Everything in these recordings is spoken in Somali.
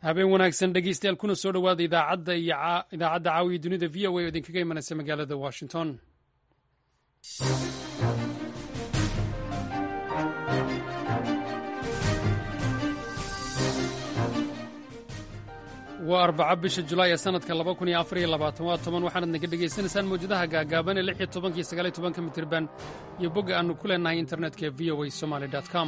habeen wanaagsan dhegeystayaal kuna soo dhowaada idaacadda iyo idaacadda caawiya dunida v o a oo idinkaga imanaysa magaalada washington waa arbaca bisha julaay ee sanadka laba kun iyo afar iyo labaatan waa toban waxaanad naga dhegaysanaysaan mawjadaha gaagaaban ee lix iyo tobanka iyo sagaal iyo tobanka mitirban iyo bogga aannu ku leenahay internetka ee v o a somaly com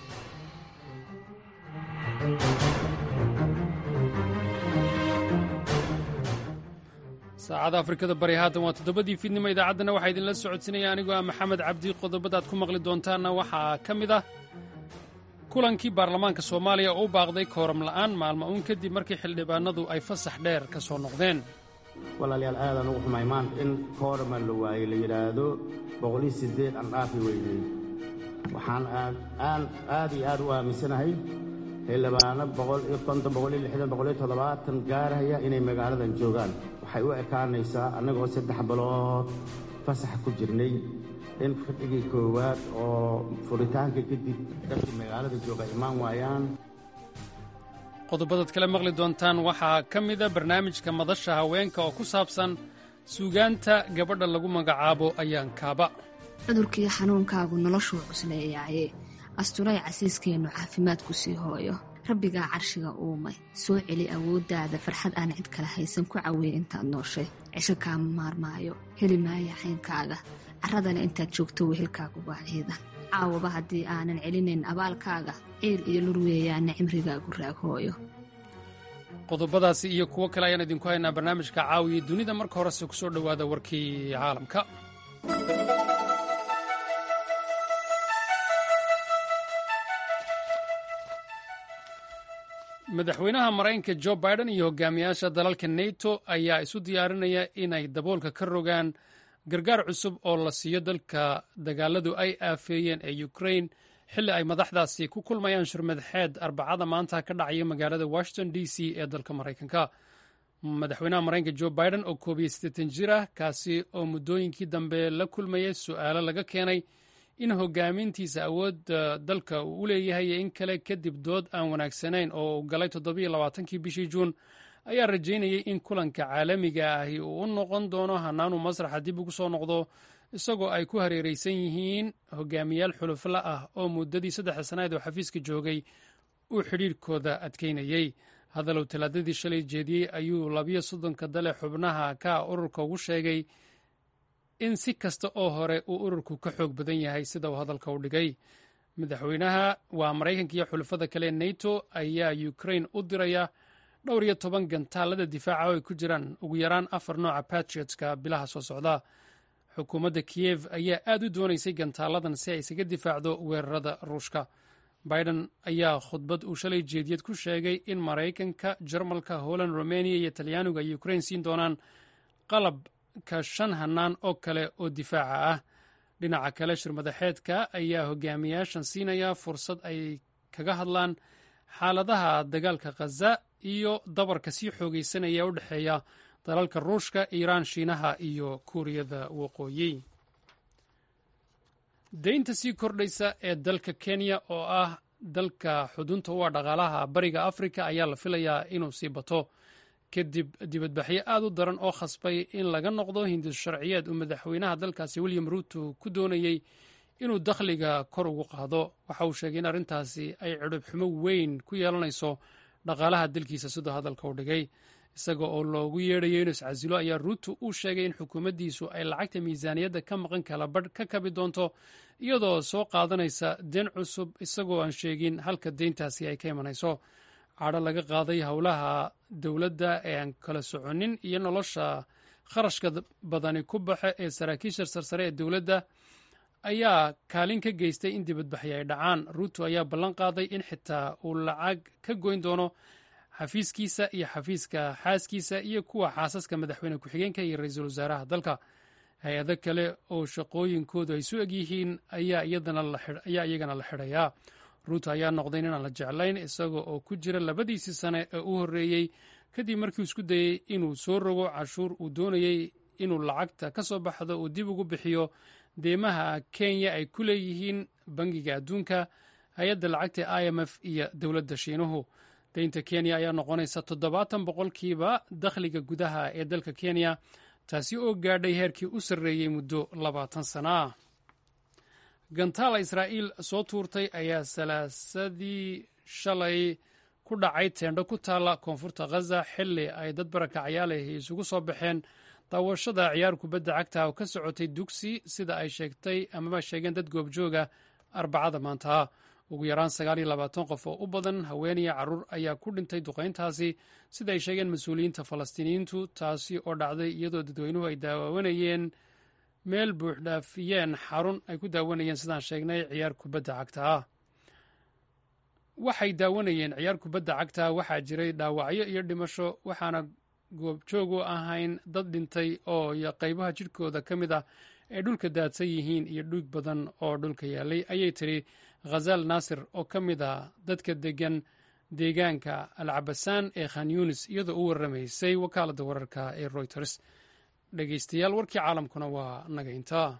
saacada afrikada bari haatan waa toddobadii fiidnimo idaacaddana waxaa idinla socodsinaya anigoo ah maxamed cabdi qodobadaad ku maqli doontaanna waxaa ka mid ah kulankii baarlamaanka soomaaliya oo u baaqday kooram la'aan maalmo uun kadib markii xildhibaanadu ay fasax dheer ka soo noqdeen walaalayaal aadaan ugu xumay maanta in koorama la waayey la yidhaahdo boqoliyo siddeed aan dhaafi weynay waxaan aan aad iyo aad u aaminsanahay xildhibaano boqol iyo konton boqol iyo lixdan boqol iyo toddobaatan gaaraya inay magaaladan joogaan waxay u ekaanaysaa annagoo saddex bilood fasax ku jirnay in fadhigii koowaad oo furitaanka kadib dadkii magaalada jooga imaan waayaan qodobadaad kale maqli doontaan waxaa ka mida barnaamijka madasha haweenka oo ku saabsan suugaanta gabadha lagu magacaabo ayaankaaba cudurkii xanuunkaagu noloshuu cusleeyaaye asturay casiiskeennu caafimaadku sii hooyo rabbigaa carshiga uumay soo celi awooddaada farxad aan cid kale haysan ku caweeye intaad nooshay cisho kaama maarmaayo heli maaya xaynkaaga carradana intaad joogto wehelkaagu waa ciidan caawaba haddii aanan celinayn abaalkaaga ciil iyo lur weeyaana cimrigaagu raaghooyo qodobadaasi iyo kuwo kale ayaan idinku haynaa barnaamijka caawiya dunida marka horese ku soo dhowaada warkii caalamka madaxweynaha maraykanka jo biden iyo hogaamiyaasha dalalka neto ayaa isu diyaarinaya inay daboolka ka rogaan gargaar cusub oo la siiyo dalka dagaaladu ay aafeeyeen ee ukrain xilli ay madaxdaasi ku kulmayaan shirmadaxeed arbacada maanta ka dhacaya magaalada washington d c ee dalka maraykanka madaxweynaha maraykanka jo biden oo koob iyo siddeetan jir ah kaasi oo muddooyinkii dambe la kulmayay su'aalo laga keenay in hogaamintiisa awoodda dalka uu u leeyahay iyo in kale kadib dood aan wanaagsanayn oo uu galay toddobiyo labaatankii bishii juun ayaa rajaynayay in kulanka caalamiga ahi uu u noqon doono hanaanuu masraxa dib ugu soo noqdo isagoo ay ku hareeraysan yihiin hogaamiyaal xulufla ah oo muddadii saddexda sannadeed oo xafiiska joogay uu xidhiirhkooda adkaynayey hadalow talaadadii shalay jeediyey ayuu labiyo soddonka dale xubnaha ka ururka ugu sheegay in si kasta oo hore uu ururku ka xoog badan yahay sida uu hadalka u dhigay madaxweynaha waa maraykanka iyo xulufada kale neto ayaa ukrain u diraya dhowr iyo toban gantaalada difaaca oo ay ku jiraan ugu yaraan afar nooca patriotska bilaha soo socda xukuumadda kiyev ayaa aad u doonaysay gantaaladan si ay isaga difaacdo weerarada ruushka biden ayaa khudbad uu shalay jeediyad ku sheegay in maraykanka jarmalka holland romaniya iyo talyaanigu ay ukrain siin doonaan qalabka shan hannaan oo kale oo difaaca ah dhinaca kale shirmadaxeedka ayaa hogaamiyaashan siinaya fursad ay kaga hadlaan xaaladaha dagaalka khaza iyo dabarka sii xoogaysanaya u dhexeeya dalalka ruushka iiraan shiinaha iyo kuuriyada waqooyi deynta sii kordhaysa ee dalka kenya oo ah dalka xudunta u ah dhaqaalaha bariga afrika ayaa la filayaa inuu sii bato kadib dibadbaxyo aad u daran oo khasbay in laga noqdo hindis sharciyeed uu madaxweynaha dalkaasi william ruuto ku doonayey inuu dakhliga kor ugu qaado waxa uu sheegay in arrintaasi ay cidhib xumo weyn ku yeelanayso dhaqaalaha dalkiisa siduu hadalka u dhigay isaga oo loogu yeedhayo inuu iscasilo ayaa ruuto uu sheegay in xukuumaddiisu ay lacagta miisaaniyadda ka maqan kala badh ka kabi doonto iyadoo soo qaadanaysa deen cusub isagoo aan sheegin halka deyntaasi ay ka imanayso cadho laga qaaday howlaha dowladda ee aan kala soconin iyo nolosha kharashka badani ku baxa ee saraakiisha sarsare ee dowladda ayaa kaalin ka geystay in dibadbaxyo ay dhacaan ruuto ayaa ballan qaaday in xitaa uu lacag ka goyn doono xafiiskiisa iyo xafiiska xaaskiisa iyo kuwa xaasaska madaxweyne ku-xigeenka iyo ra-iisul wasaaraha dalka hay-ado kale oo shaqooyinkoodu ay su eg yihiin ayaa iyagana la xidhayaa ruuto ayaa noqday inaan la jeclayn isaga oo ku jira labadiisii sane ee u horreeyey kadib markii uu isku dayey inuu soo rogo cashuur uu doonayey inuu lacagta ka soo baxdo uu dib ugu bixiyo deemaha kenya ay ku leeyihiin bangiga adduunka hay-adda lacagta i m f iyo dowladda shiinuhu deynta kenya ayaa noqonaysa toddobaatan boqolkiiba dakhliga gudaha ee dalka kenya taasi oo gaadhay heerkii u sarreeyey muddo labaatan sana ah gantaala israa'iil soo tuurtay ayaa salaasadii shalay ku dhacay teendho ku taalla koonfurta khaza xilli ay dad barakacyaalahi isugu soo baxeen daawashada ciyaar kubadda cagta oo ka socotay dugsi sida ay sheegtay amaba sheegeen dad goobjooga arbacada maanta ugu yaraan sagaal iyo labaatan qof oo u badan haweeniya carruur ayaa ku dhintay duqayntaasi sida ay sheegeen mas-uuliyiinta falastiiniyiintu taasi oo dhacday iyadoo dadweynuhu ay daawanayeen meel buuxdhaafiyeen xarun ay ku daawanayeen sidaan sheegnay ciyaar kubadda cagta ah waxay daawanayeen ciyaar kubadda cagta waxaa jiray dhaawacyo iyo dhimasho waxaana goobjoogu ahayn dad dhintay oo qaybaha jidhkooda ka mid ah ay dhulka daadsan yihiin iyo dhuug badan oo dhulka yaalay ayay tidhi khazal naasir oo ka mid ah dadka degan deegaanka alcabasaan ee khan yunis iyadoo u warramaysay wakaaladda wararka ee royters dhegeystayaal warkii caalamkuna waa naga intaa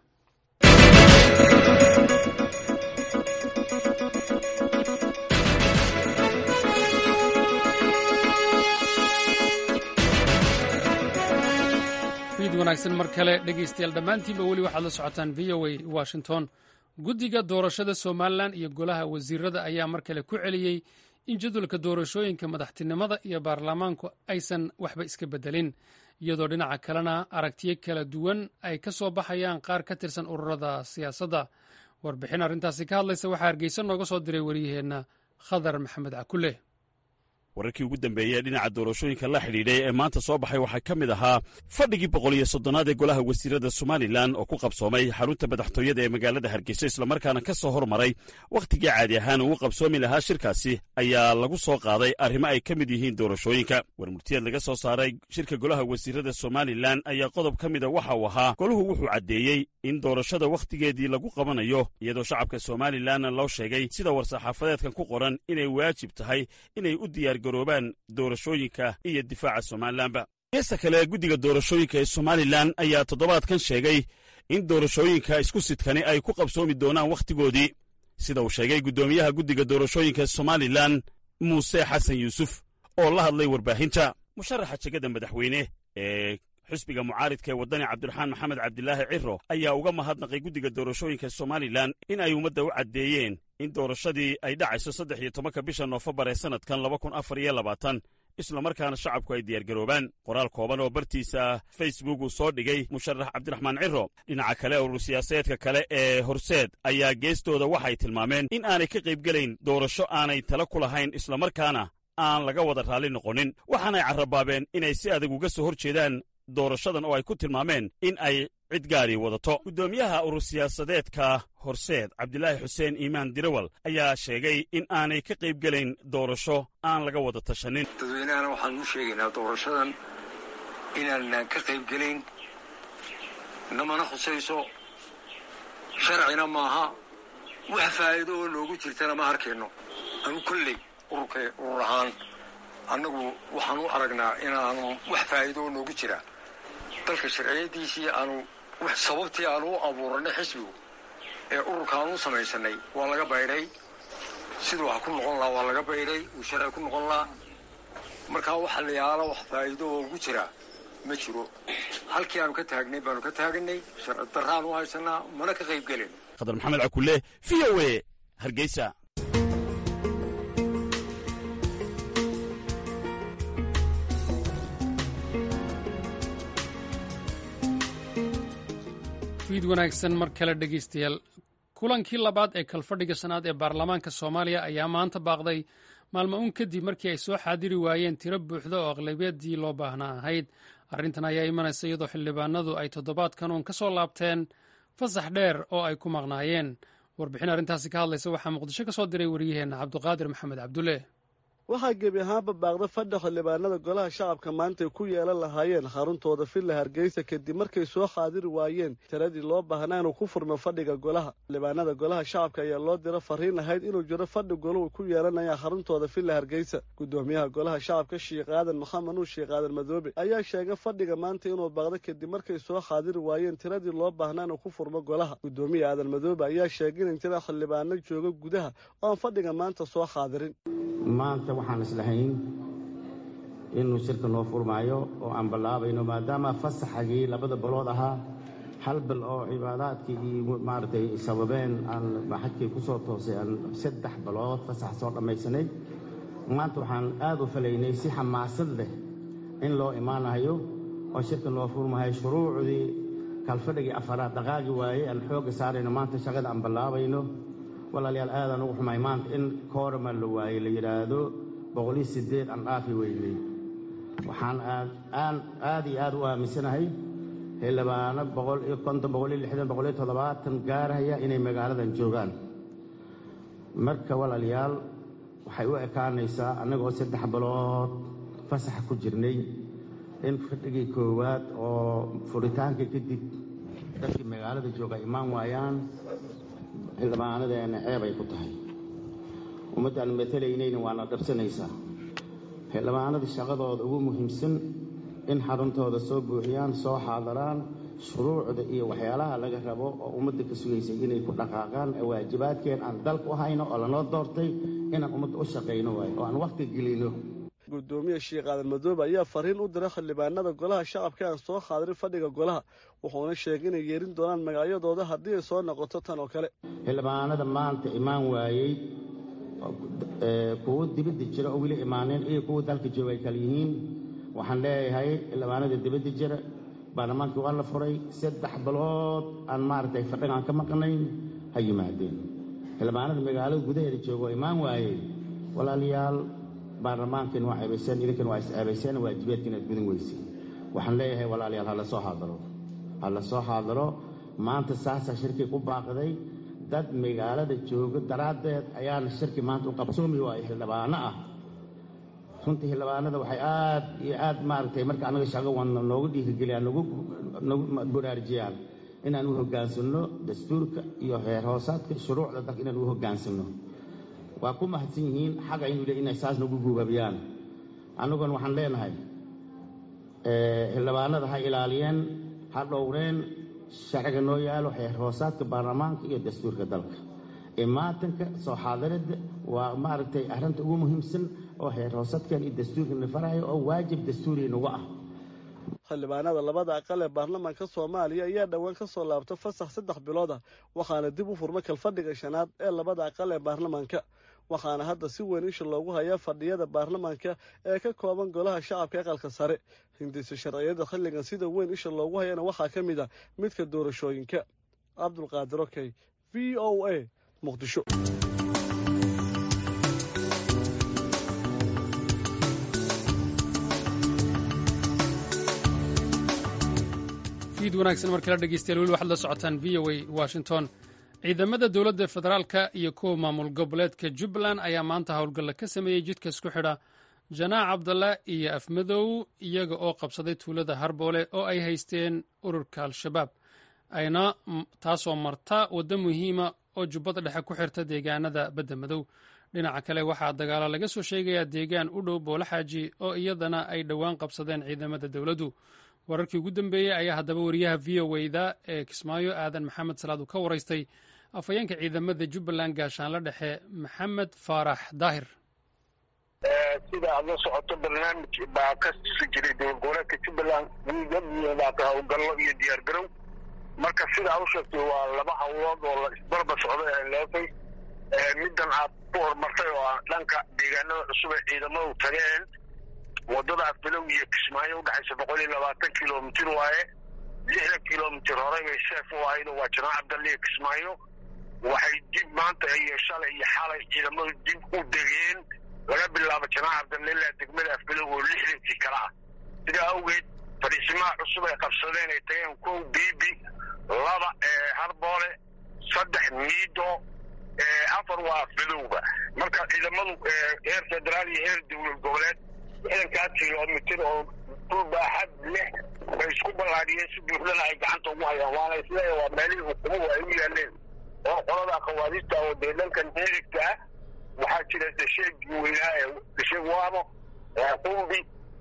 fiid wanaagsan mar kale dhegeystayaal dhammaantiinba weli waxaad la socotaan v o a washington guddiga doorashada somalilan iyo golaha wasiirada ayaa mar kale ku celiyey in jadwalka doorashooyinka madaxtinimada iyo baarlamaanku aysan waxba iska beddelin iyadoo dhinaca kalena aragtiyo kala duwan ay ka soo baxayaan qaar ka tirsan ururada siyaasadda warbixin arrintaasi ka hadlaysa waxaa hargeysa nooga soo diray waryaheenna khadar maxamed cakule wararkii ugu dambeeyey dhinaca doorashooyinka la xidhiidhay ee maanta soo baxay waxaa ka mid ahaa fadhigii boqol iyo soddonaad ee golaha wasiirada somalilan oo ku qabsoomay xarunta madaxtooyada ee magaalada hargeysa islamarkaana ka soo hormaray wakhtigii caadi ahaan uu qabsoomi lahaa shirkaasi ayaa lagu soo qaaday arrimo ay ka mid yihiin doorashooyinka warmurtiyeed laga soo saaray shirka golaha wasiirada somalilan ayaa qodob ka mida waxa uu ahaa goluhu wuxuu caddeeyey in doorashada wakhtigeedii lagu qabanayo iyadoo shacabka somalilanna loo sheegay sida war-saxaafadeedkan ku qoran inay waajib tahay inay u diyaar garoobaan doorashooyinka iyo difaaca somalilanba geesta kale guddiga doorashooyinka ee somalilan ayaa toddobaadkan sheegay in doorashooyinka isku sidkani ay ku qabsoomi doonaan wakhtigoodii sida uu sheegay guddoomiyaha guddiga doorashooyinka somalilan muuse xasan yuusuf oo la hadlay warbaahinta musharaxa jegada madaxweyne ee xisbiga mucaaridka ee waddani cabdiraxmaan maxamed cabdilaahi ciro ayaa uga mahadnaqay guddiga doorashooyinka somalilan in ay ummadda u caddeeyeen in doorashadii ay dhacayso saddex iyo tobanka bisha noofembar ee sannadkan laba kun afar iyo labaatan islamarkaana shacabku ay diyaargaroobaan qoraal kooban oo bartiisa facebook uu soo dhigay musharax cabdiraxmaan ciro dhinaca kale urur siyaasadeedka kale ee horseed ayaa geestooda waxay tilmaameen in aanay ka qaybgelayn doorasho aanay tala ku lahayn islamarkaana aan laga wada raalli noqonin waxaanay carrabaabeen inay si adag uga soo hor jeedaan doorashadan oo ay ku tilmaameen in ay cid gaari wadato guddoomiyaha urur siyaasadeedka horseed cabdilaahi xuseen iimaan dirawal ayaa sheegay in aanay ka qaybgelayn doorasho aan laga wada tashanin dadweynahana waxaan u sheegaynaa doorashadan inaanaan ka qaybgelayn namana khusayso sharcina maaha wax faa'iido oo noogu jirtana ma arkayno anu kolley ururka urur ahaan annagu waxaan u aragnaa inaanu wax faa'iido oo noogu jira dalka sharciyadiisii aanu sababtii aanu u abuuranay xisbigu ee ururkaanu u samaysanay waa laga baydhay siduu wax ku noqon lahaa waa laga baydhay uu sharci ku noqon lahaa markaa waxa la yaala wax faa'iido oo ugu jira ma jiro halkii aanu ka taagnay baanu ka taaganay sharci darraanu haysanaa mana ka qayb gelin khadar maxamed cakule v o e hargeysa fiid wanaagsan mar kale dhegeystayaal kulankii labaad ee kalfadhiga shanaad ee baarlamaanka soomaaliya ayaa maanta baaqday maalmo uun kadib markii ay soo xaadiri waayeen tiro buuxda oo aqlabiyadii loo baahnaa ahayd arrintan ayaa imanaysa iyadoo xildhibaanadu ay toddobaadkan uun ka soo laabteen fasax dheer oo ay ku maqnaayeen warbixin arrintaasi ka hadlaysa waxaa muqdisho ka soo diray waryaheenna cabduqaadir maxamed cabdulle waxaa gebi ahaanba baaqda fadha xildhibaanada golaha shacabka maanta ay ku yeelan lahaayeen xaruntooda villa hargeysa kadib markay soo xaadiri waayeen tiradii loo baahnaa inuu ku furmo fadhiga golaha xildhibaanada golaha shacabka ayaa loo diro fariin ahayd inuu jiro fadhi golahu ku yeelanaya xaruntooda villa hargeysa gudoomiyaha golaha shacabka sheikh aadan maxamed nuur sheikh aadan madoobe ayaa sheegay fadhiga maanta inuu baaqda kadib markay soo xaadiri waayeen tiradii loo baahnaa inuu ku furmo golaha gudoomiya aadan madoobe ayaa sheegay in jira xildhibaano jooga gudaha oo aan fadhiga maanta soo xaadirin maanta waxaan islahayn inuu shirka noo furmaayo oo aan ballaabayno maadaama fasaxagii labada balood ahaa hal bal oo cibaadaadkii iyo maaragtay sababeen aan xajkii ku soo toosay aan saddex balood fasax soo dhammaysanay maanta waxaan aad u falaynay si xamaasad leh in loo imaanayo oo shirka noo furmahayo shuruucdii kalfadhigii afaraad dhaqaagi waaye aan xoogga saarayno maanta shaqada aan ballaabayno walaalayaal aadaan ugu xumay maanta in koorama la waaye la yidhaahdo boqoliyo siddeed aan dhaafi weynay waxaan aan aad iyo aad u aaminsanahay xildhibaano boqol iyo konton boqol iyo lixdan boqol iyo toddobaatan gaarhaya inay magaaladan joogaan marka walaalayaal waxay u ekaanaysaa annagoo saddex bilood fasaxa ku jirnay in fadhigii koowaad oo furitaanka kadib dadkii magaalada jooga imaan waayaan xildhibaanadeena ceeb ay ku tahay ummaddaan matalaynayna waana dhabsanaysaa xildhibaanada shaqadooda ugu muhiimsan in xaruntooda soo buuxiyaan soo xaadaraan shuruucda iyo waxyaalaha laga rabo oo ummadda ka sugaysay inay ku dhaqaaqaan waajibaadkeen aan dalka u hayno oo lanoo doortay inaan ummadda u shaqayno waayo oo aan wakhti gelino gudoomiye sheekh aadan madoobe ayaa fariin u diray xildhibaanada golaha shacabka aan soo xaadirin fadhiga golaha wuxuuna sheegay inay yeerin doonaan magacyadooda haddii ay soo noqoto tan oo kale xildhibaanada maanta imaan waayey kuwo dibadda jira oo weli imaaneen iyo kuwa dalka jooga ay kala yihiin waxaan leeyahay xildhibaanada dibadda jira baarlamaankii waa la furay saddex bilood aan maaragtay fadhiga aan ka maqnayn ha yimaadeen xildhibaanada magaalada gudaheeda jooga oo imaan waayey walaalayaal baarlamaankiina waa ceebayseen idinkana waa is ceebayseen waajibaadka inaad gudan weyseen waxaan leeyahay walaalayaal ha la soo xaadaro ha la soo xaadaro maanta saasaa shirkii ku baaqday dad magaalada jooga daraaddeed ayaana shirki maanta u qabsoomi waayo xildhibaano ah runtii xildhibaanada waxay aad iyo aad maaragtay marka annaga shaqo wadna noogu dhiirigeliyaan nagu baraarujiyaan inaan u hoggaansanno dastuurka iyo heer hoosaadka shuruucda dalka inaan u hoggaansanno waa ku mahadsan yihiin xaga inuu le inay saas nagu guubabiyaan annaguna waxaan leenahay xildhibaanada ha ilaaliyeen ha dhowreen sharciga noo yaalo heer hoosaadka baarlamaanka iyo dastuurka dalka imaatanka soo xaadiradda waa maaragtay arrinta ugu muhiimsan oo heer hoosaadkan iyo dastuurkana farayo oo waajib dastuuri nagu ah xildhibaanada labada aqal ee baarlamaanka soomaaliya ayaa dhowaan ka soo laabta fasax saddex bilood ah waxaana dib u furma kalfadhiga shanaad ee labada aqal ee baarlamaanka waxaana hadda si weyn isha loogu hayaa fadhiyada baarlamaanka ee ka kooban golaha shacabka aqalka sare hindisa sharciyada xilligan sida weyn isha loogu hayana waxaa ka mid ah midka doorashooyinka cabdulqaadir okey v o a muqdisho fiid wanaagsan mar kala dhegeystayaal weli waxaad la socotaan v o a washington ciidamada dowladda federaalka iyo kuwa maamul goboleedka jubbaland ayaa maanta howlgalla ka sameeyey jidka isku xidha janaac cabdalla iyo afmadow iyaga oo qabsaday tuulada harboole oo ay haysteen ururka al-shabaab ayna taasoo marta waddo muhiima oo jubbada dhexe ku xirta deegaanada badda madow dhinaca kale waxaa dagaalo laga soo sheegayaa deegaan u dhow boolaxaaji oo iyadana ay dhowaan qabsadeen ciidamada dowladdu wararkii ugu dambeeyey ayaa haddaba wariyaha v o da ee kismaayo aadan maxamed salaad uu ka waraystay afhayeenka ciidamada jubbaland gaashaanla dhexe maxamed faarax daahir sida aad la socoto barnaamij baa ka si jiray dowlad goboleedka jubbaland wiigabaa howlgallo iyo diyaar garow marka sida aad u sheegtay waa laba hawlood oo la isbarba socday ee leefay middan aad ku horumartay oo ah dhanka deegaanada cusub ee ciidamadu tageen waddada afbilow iyo kismaayo udhexaysa boqol iyo labaatan kilomitir waaye lixdan kilomitir horey bay seef u ahayd oo waa janaac cabdalle iyo kismaayo waxay dib maanta iyo shalay iyo xalay ciidamadu dib u degeen laga bilaabo janaac cabdalle ilaa degmada afbilow oo lixdankii kale ah sidaa awgeed fadhiisimaha cusub ay qabsadeen ay tageen kow biibi laba harboole saddex miido afar waa afbilowba marka ciidamadu heer federaal iyo heer dowlad goboleed ciidankaa kilomitir oo dhul baaxad leh bay isku ballaadhiyeen si buuxdana ay gacanta ugu hayaan waana isleeya waa meelihii hukumuhu ay u yaaleen oo qolada khawaariista oo dee dhankan midigta ah waxaa jira dasheegii weynaa ee dasheeg waamo qumbi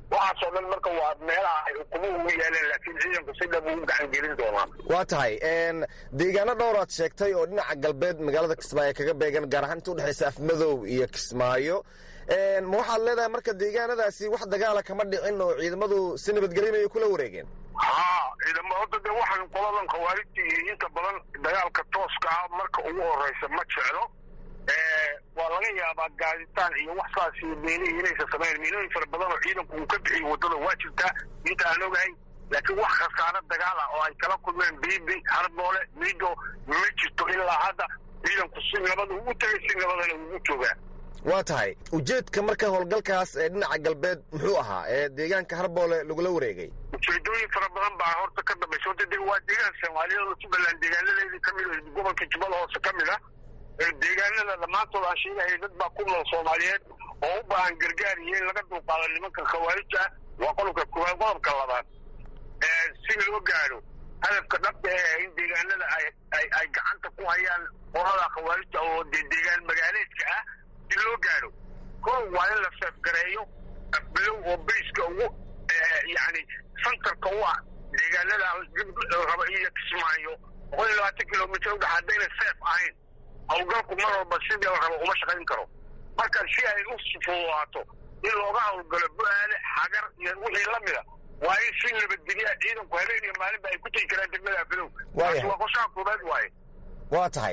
waxaasoo dhan marka waa meelaha ay ukumuhu u yaaleen laakiin ciidanku si dhab ugu gacan gelin doonaa waa tahay deegaano dhowraad sheegtay oo dhinaca galbeed magaalada kismaayo kaga beegan gaar ahaan inta udhexaysa afmadow iyo kismaayo ma waxaad leedahay marka deegaanadaasi wax dagaala kama dhicin oo ciidamadu si nabadgelinayo kula wareegeen haa ciidamo horta dee waxaan qoladan khawaarijta iyo inta badan dagaalka tooska ah marka ugu horeysa ma jeclo waa laga yaabaa gaaditaan iyo wax saas iyo meelihii inaysa samayn meelooyin fara badan oo ciidanku uu ka bixiyo waddada waa jirtaa inta aan ogahay laakiin wax khasaaro dagaal ah oo ay kala kulmeen biibi harboole mido ma jirto ilaa hadda ciidanku si nabada ugu tagay si nabadana ugu joogaa waa tahay ujeedka marka howlgalkaas ee dhinaca galbeed muxuu ahaa ee deegaanka harboole lagula wareegay ujeedooyin fara badan baa horta ka dambaysa horta de waa deegaan soomaaliyeed oo jubbaland deegaanadeedii kamid o gobolka jubbada hoose ka mid ah deegaanada dhammaantood aan sheegahaya dad baa ku nool soomaaliyeed oo u baahan gargaar iyo in laga dulqaado nimanka khawaarija ah waa qodobka koowaad qodobka labaad si loo gaadho hadafka dhabta ee in deegaanada ay gacanta ku hayaan qolada khawaarija oo dee deegaan magaaleedka ah si loo gaadho kow waa in la seefgareeyo afbilow oo bayska ugu yani santarka u ah deegaanada raba iyo kismaayo boqol iyo labaatan kilomitr udhex haddayna seef ahayn hawlgalku mar walba sidii la rabo uma shaqayn karo marka si ay u fududaato in looga hawlgalo bu-aale xagar iyo wixii la mida waa in si nabadgelya ciidanku habeen iyo maalinba ay ku tegi karaan degmada afidow taasi waa qorshaha koobaad waaye waa tahay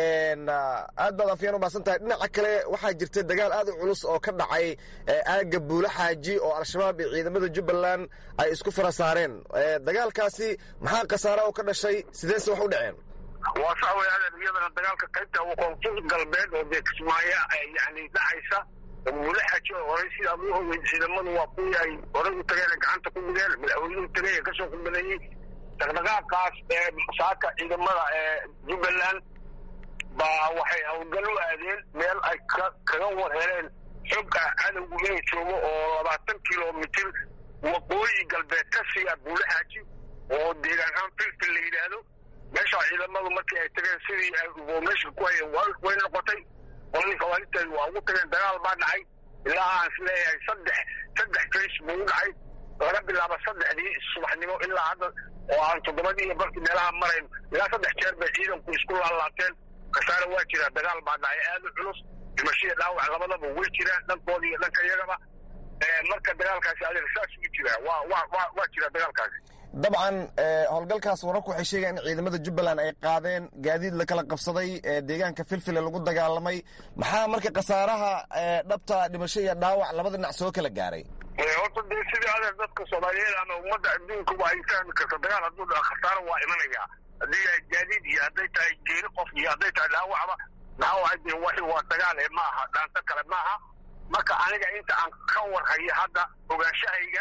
aad baad afyaan umahadsan tahay dhinaca kale waxaa jirta dagaal aad u culus oo ka dhacay aagga buula xaaji oo al-shabaab iyo ciidamada jubbaland ay isku fara saareen dagaalkaasi maxaa khasaara oo ka dhashay sideese wax u dhaceen waa sax wey adeer iyadana dagaalka qaybta koonfur galbeed oo dee kismaayo yani dhacaysa buula xaaji oo horey sidaad u ogeyd ciidamadu waa kuwii ay horey u tageen gacanta ku dhigeen madaxweynuhu tagay ee kasoo khudbadeeyey dhaqdhaqaaqaas ee saaka ciidamada ee jubbaland baa waxay hawlgal u aadeen meel ay kaga war heleen xog ah cadowgu inuu joogo oo labaatan kilomitir waqooyi galbeed ka siiya buula xaaji oo deegaan ahaan filfil la yidhaahdo meeshaa ciidamadu markii ay tageen sidii ay meesha ku hayeen way noqotay qoladii khawaarijteed waa ugu tageen dagaal baa dhacay ilaa aan is leeyahay saddex saddex face buu u dhacay laga bilaabo saddexdii subaxnimo ilaa hadda oo aan toddobadii iyo barkii meelaha marayn ilaa saddex jeer bay ciidanku isku laalaabteen khasaare waa jiraa dagaal baa dhacay aada u culus dhimashada dhaawac labadaba way jiraan dhankooda iyo dhanka iyagaba marka dagaalkaasi adeer saas ugu jiraa waa waa waa waa jiraa dagaalkaasi dabcan howlgalkaas wararku waxay sheegayaan in ciidamada jubbaland ay qaadeen gaadiid la kala qabsaday deegaanka filfile lagu dagaalamay maxaa marka khasaaraha dhabta dhimasho iyo dhaawac labada dhinac soo kala gaaray horta dee sidii adeer dadka soomaaliyeed ama ummadda adduunkaba ay fahmi karto dagaal hadduu dhaco khasaaro waa imanaya haddii yahay gaadiid iyo hadday tahay geeri qof iyo hadday tahay dhaawacba dhaawaca dee waxi waa dagaal ee ma aha dhaanto kale ma aha marka aniga inta aan ka warhayo hadda ogaanshahayga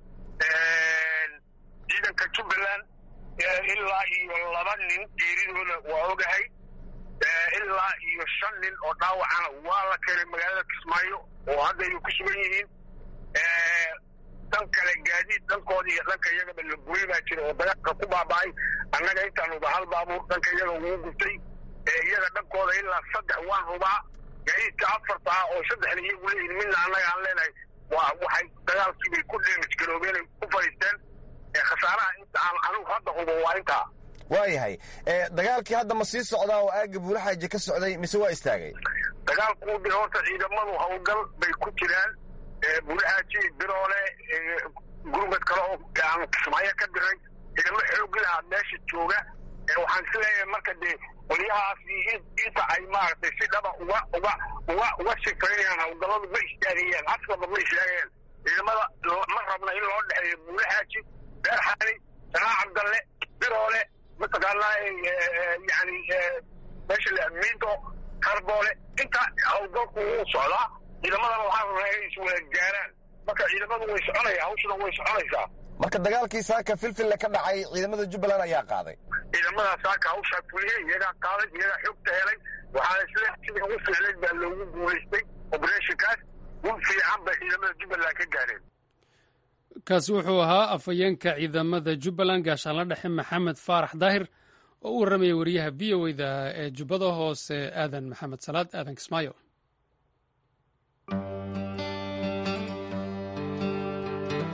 ciidanka jubbaland ilaa iyo laba nin geeridooda waa ogahay ilaa iyo shan nin oo dhaawacana waa la keenay magaalada kismaayo oo hadda ay ku sugan yihiin dhan kale gaadiid dhankooda iyo dhanka iyagaba la gooy baa jira oo dagaalka ku baaba'ay annaga intaanuba hal baabuur dhanka iyaga ugu gurtay iyaga dhankooda ilaa saddex waan hubaa gaadiidka afarta ah oo saddexda iyagu leeyihin midna annaga aan leenahay waa waxay dagaalkiibay ku dheemij garoobeen ay ku fadhiisteen khasaaraha inta aan anugu hadda hubo waa intaa waayahay dagaalkii hadda ma sii socdaa oo aagga buulaxaaji ka socday mise waa istaagay dagaalku de horta ciidamadu hawlgal bay ku jiraan buulaxaaji biroole gurmad kale oo aan kismaayo ka diray ciidamo xoog lahaa meesha jooga waxaan is leeyahay marka dee qolyahaasi inta ay maaragtay si dhaba uga uga uga uga sifeeyaan hawlgalladu ma istaagayaan askaba ma istaagayaan ciidamada ma rabna in loo dhexeeyo buulaxaaji beerxaani sanaa cabdalle biroole mataqaanaa yani meesha miido karboole inta hawlgalku wuu socdaa ciidamadana waxaa rabnaa inay iswada gaaraan marka ciidamadu way soconaya hawshuna way soconaysaa marka dagaalkii saaka filfille ka dhacay ciidamada jubbaland ayaa qaaday ciidamada saaka hawshaa fuliyey iyagaa qaaday iyagaa xogta helay waxaana isle sidii ugu fiicnayd baa loogu guulaystay obereshinkaas gun fiican bay ciidamada jubbaland ka gaareen kaasi wuxuu ahaa afhayeenka ciidamada jubbaland gaashaanla dhexe maxamed faarax daahir oo u warramaya wariyaha v o da ee jubbada hoose aadan maxamed salaad aadan kismaayo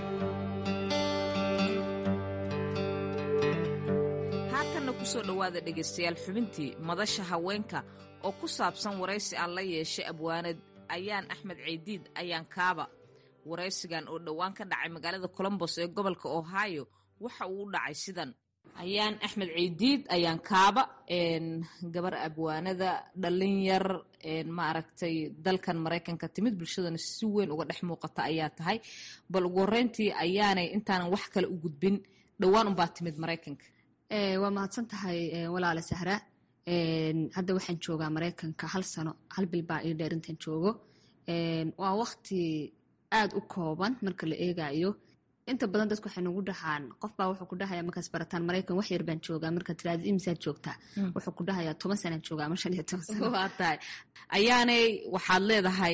kusoo dhowaada dhegaystayaal xubintii madasha haweenka oo ku saabsan waraysi aan la yeeshay abwaanad ayaan axmed ceydiid ayaan kaaba waraysigan oo dhowaan ka dhacay magaalada colombos ee gobolka ohio waxa uu u dhacay sidan ayaan axmed ceydiid ayaan kaaba gabar abwaanada dhalinyar maaragtay dalkan maraykanka timid bulshadana si weyn uga dhex muuqata ayaa tahay bal ugu horeyntii ayaanay intaanan wax kale u gudbin dhowaan unbaa timid maraykanka waa mahadsan tahay walaale sahra hadda waxaan joogaa maraykanka hal sano hal bil baa ii dheer intaan joogo waa wakti aad u kooban marka la eegayo inta badan dadku waxay nagu dhahaan qof baa wuxuu ku dhahaya markaas barataan maraykan wax yar baan joogaa marka tiraada imisaad joogtaa wuxuu ku dhahayaa toban sanaan joogaa ama shan iyo toban sano waa tahay ayaanay waxaad leedahay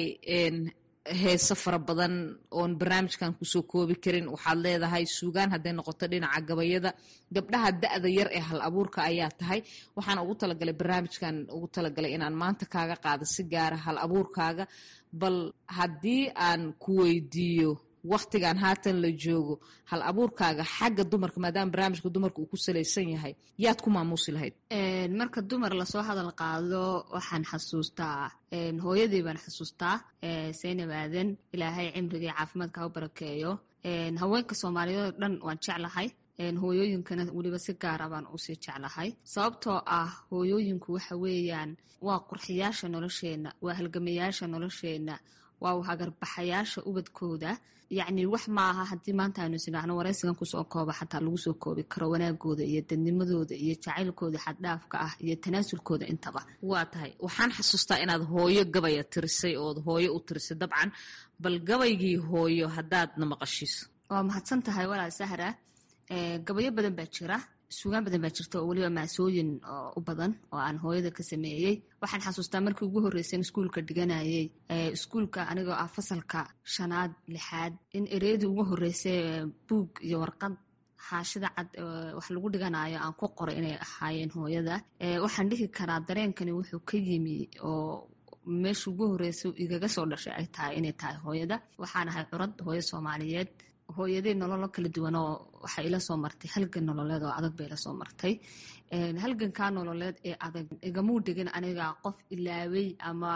heeso fara badan oon barnaamijkan kusoo koobi karin waxaad leedahay suugaan hadday noqoto dhinaca gabayada gabdhaha da-da yar ee hal abuurka ayaa tahay waxaan ugu talagalay barnaamijkan ugu talagalay inaan maanta kaaga qaado si gaara hal abuurkaaga bal haddii aan ku weydiiyo waktigan haatan la joogo hal abuurkaaga xagga dumarka maadaama barnaamijka dumarka uu ku salaysan yahay yaad ku maamuusi lahayd marka dumar lasoo hadal qaado waxaan xasuustaa hooyadii baan xasuustaa saynab aadan ilaahay cimrigii caafimaadka ha u barakeeyo haweenka soomaaliyeed oo dhan waan jeclahay hooyooyinkana weliba si gaara baan usii jeclahay sababtoo ah hooyooyinku waxa weeyaan waa qurxiyaasha nolosheenna waa halgamayaasha nolosheenna waa hagarbaxayaasha ubadkooda yacni wax maaha haddii maanta aynu isnidhaahno waraysigan kusoo kooba xataa lagu soo koobi karo wanaagooda iyo dadnimadooda iyo jacaylkooda xaddhaafka ah iyo tanaasulkooda intaba waa tahay waxaan xasuustaa inaad hooyo gabaya tirisay ood hooyo u tirisay dabcan bal gabaygii hooyo haddaadna maqashiiso waa mahadsan tahay walaal sahra gabayo badan baa jira suugaan badan baa jirta oo weliba maasooyin u badan oo aan hooyada ka sameeyey waxaan xasuustaa markii ugu horreysay in iskuulka dhiganayay iskuulka anigoo ah fasalka shanaad lixaad in ereyadii ugu horreysay buug iyo warqad xaashida cad wax lagu dhiganayo aan ku qoray inay ahaayeen hooyada waxaan dhihi karaa dareenkani wuxuu ka yimi oo meesha ugu horreysay igaga soo dhashay ay tahay inay tahay hooyada waxaan ahay curad hooyo soomaaliyeed hooyadii nololo kala duwan oo waxay ila soo martay halgan nololeed oo adag bay ila soo martay halgankaa nololeed ee adag igamuu dhigin aniga qof ilaawey ama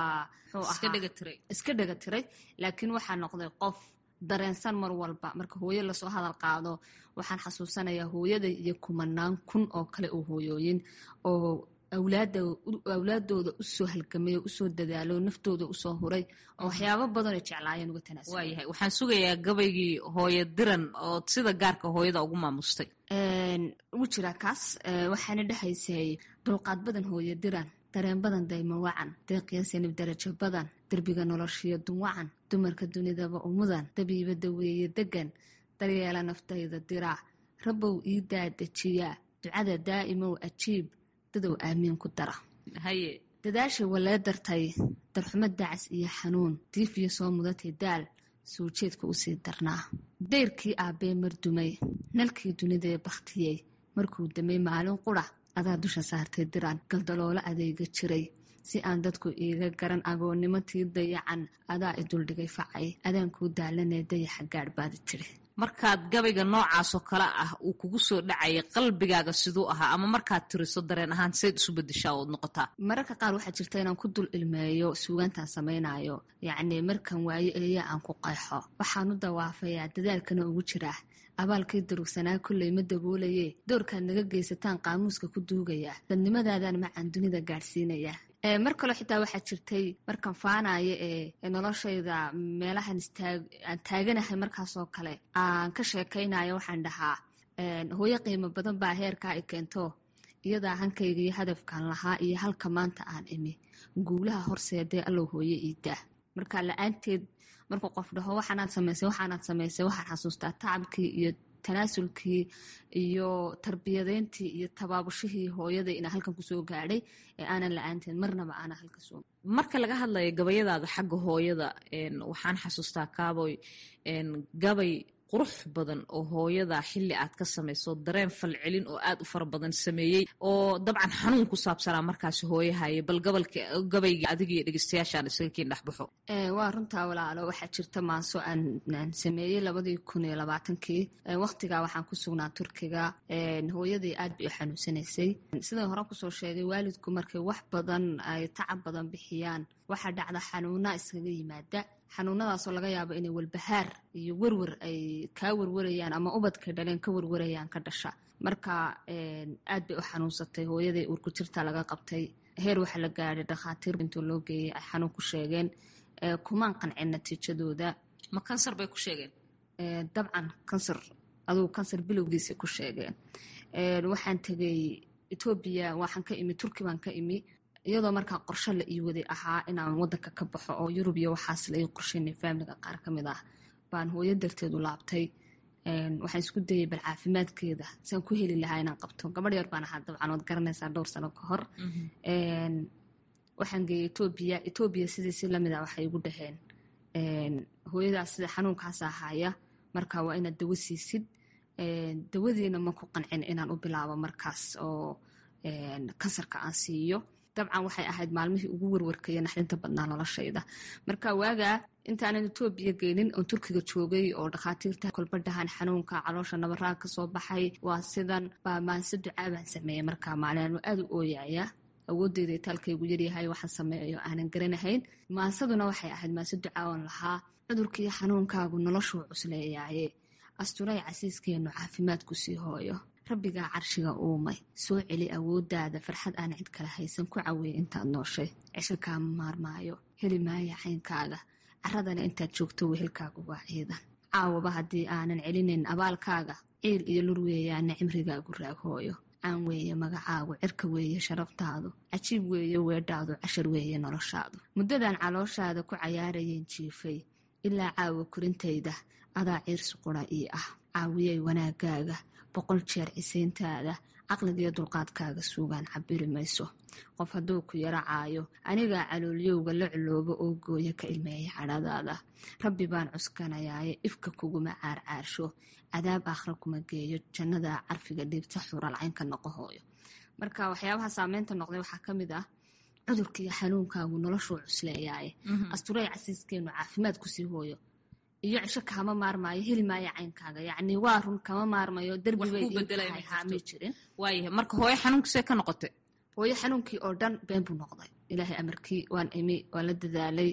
iska dhega tiray laakiin waxaa noqday qof dareensan mar walba marka hooyo lasoo hadal qaado waxaan xasuusanayaa hooyada iyo kumanaan kun oo kale oo hooyooyin oo awlaadooda usoo halgamay oo usoo dadaalo naftooda usoo huray oo waxyaabo badanoo jeclaayeen uga tanaasul waayahay waxaan sugayaa gabaygii hooyo diran oo sida gaarka hooyada ugu maamustay ugu jiraa kaas waxaana dhexaysay dulqaad badan hooyo diran dareen badan daymo wacan deeqiya sanib darajo badan derbiga noloshiyo dunwacan dumarka dunidaba umudan dabiiba daweeye degan daryeela naftayda diraa rabow ii daadajiyaa ducada daa'imow ajiib dadow aamiin ku dara haye dadaashay walee dartay darxumo dacas iyo xanuun diifiyo soo mudatay daal soo jeedka usii darnaa dayrkii aabbee mardumay nalkii dunidee bakhtiyey markuu damay maalin qura adaa dusha saartay diraan galdaloola adeega jiray si aan dadku iiga garan agoonnimo tii dayacan adaa i duldhigay facay adaan kuu daalanee dayaxa gaadh baadi tiri markaad gabayga noocaasoo kale ah uu kugu soo dhacayay qalbigaaga siduu ahaa ama markaad tiriso dareen ahaan sayd isu bedeshaa ood noqotaa mararka qaar waxaa jirta inaan ku dul ilmeeyo suugaantaan samaynayo yacni markan waayo eeya aan ku qayxo waxaan u dawaafayaa dadaalkana ugu jiraa abaalkii durugsanaa kolley ma daboolaye doorkaad naga geysataan qaamuuska ku duugaya dadnimadaadaan macaan dunida gaadhsiinaya mar kaloo xitaa waxaa jirtay markan faanaya ee noloshayda meelahan aan taaganahay markaasoo kale aan ka sheekaynayo waxaan dhahaa hooyo qiimo badan baa heerkaa i keento iyadaa hankayga iyo hadafkan lahaa iyo halka maanta aan imi guulaha horseedee allow hooyo iidaa marka la-aanteed markuu qof dhaho waxaanaad samaysay waxaanaad samaysay waxaan xasuustaa tacabkii iyo tanaasulkii iyo tarbiyadeyntii iyo tabaabushihii hooyada inaa halkan kusoo gaadhay ee aanan la-aanteen marnaba aanan halka soo marka laga hadlayo gabayadaada xagga hooyada waxaan xasuustaa kaaboy gabay qurux badan oo hooyada xilli aad ka samayso dareen falcelin oo aad u fara badan sameeyey oo dabcan xanuun ku saabsanaa markaasi hooyahaye bal gobolka gabayga adiga iyo dhegeystayaashaan isaga kiin dhexbaxo waa runtaa walaalo waxaa jirta maaso aan sameeyey labadii kun iyo labaatankii waqtigaa waxaan ku sugnaa turkiga hooyadii aad bay u xanuunsanaysay sidai hore kusoo sheegay waalidku markay wax badan ay tacab badan bixiyaan waxaa dhacda xanuuna iskaga yimaada xanuunadaasoo laga yaabo inay walbahaar iyo werwer ay kaa werwarayaan ama ubadkay dhaleen ka werwarayaan ka dhasha marka aad bay u xanuunsatay hooyadii uurku jirta laga qabtay heer waxaa la gaadhay dhakhaatiir intuu loo geeyey ay xanuun ku sheegeen kumaan qancin natiijadooda ma kansar bay ku sheegeen dabcan kansar adugu kansar bilowgiisay ku sheegeen waxaan tegey etoobiya waxaan ka imi turki baan ka imi iyadoo markaa qorsho la ii waday ahaa inaan wadanka ka baxo oo yurub iyo waxaas la ii qorsheynay faamiliga qaar ka mid ah baan hooyo darteedu laabtay waxaan isku dayay bal caafimaadkeeda saan ku heli lahaa inaan qabto gabadh yar baan ahaa dabcan waad garanaysaa dhowr sano ka hor waxaan geeyey etoobiya etoobiya sidiisi lamid a waxay igu dhaheen hooyadaas sida xanuunkaas ahaya marka waa inaad dawo siisid dawadiina ma ku qancin inaan u bilaabo markaas oo kansarka aan siiyo dabcan waxay ahayd maalmihii ugu werwarkaya naxdinta badnaa noloshayda marka waagaa intaanan etoobiya geynin oon turkiga joogay oo dhakhaatiirta kolbadhahan xanuunka caloosha nabaraa kasoo baxay waa sidan baa maanse ducaa baan sameeyey markaa maalin aad u ooyaya awoodeyda itaalkaygu yaryahay waxaan sameeyo aanan garanahayn maansaduna waxay ahayd maanse ducaa oon lahaa cudurkiiyo xanuunkaagu noloshuu cusleeyaaye asturay casiiskeenu caafimaadku sii hooyo rabbigaa carshiga uumay soo celi awoodaada farxad aan cid kale haysan ku caweyn intaad nooshay cisho kaama maarmaayo heli maaya caynkaaga caradana intaad joogto wehelkaagu waa ciidan caawaba haddii aanan celinayn abaalkaaga ciil iyo lur weeyaana cimrigaagu raaghooyo caan weeye magacaagu cirka weeye sharaftaadu cajiib weeye weedhaadu cashar weeye noloshaadu muddadan calooshaada ku cayaarayeen jiifay ilaa caawa korintayda adaa ciirsi qura ii ah caawiyay wanaagaaga boqol jeer cisayntaada caqligiyo dulqaadkaaga suugaan cabiri mayso qof hadduu ku yaro caayo anigaa caloolyowga la culoobo oo gooya ka ilmeeya cadhadaada rabbi baan cuskanayaaye ifka kuguma caarcaarsho cadaab aakhra kuma geeyo jannada carfiga dhiibta xuralcaynka noqo hooyo marka waxyaabaha saameynta noqday waxaa ka mid ah cudurkiiyo xanuunkaagu noloshuu cusleeyaaye asturay casiiskeenu caafimaad kusii hooyo iyo cisho kama maarmaayo heli maayo caynkaaga yacni waa run kama maarmayo derbibay jirin waayahay marka hooyo xanuunkiisee ka noqotay hooyo xanuunkii oo dhan been buu noqday ilaahay amarkii waan imi waan la dadaalay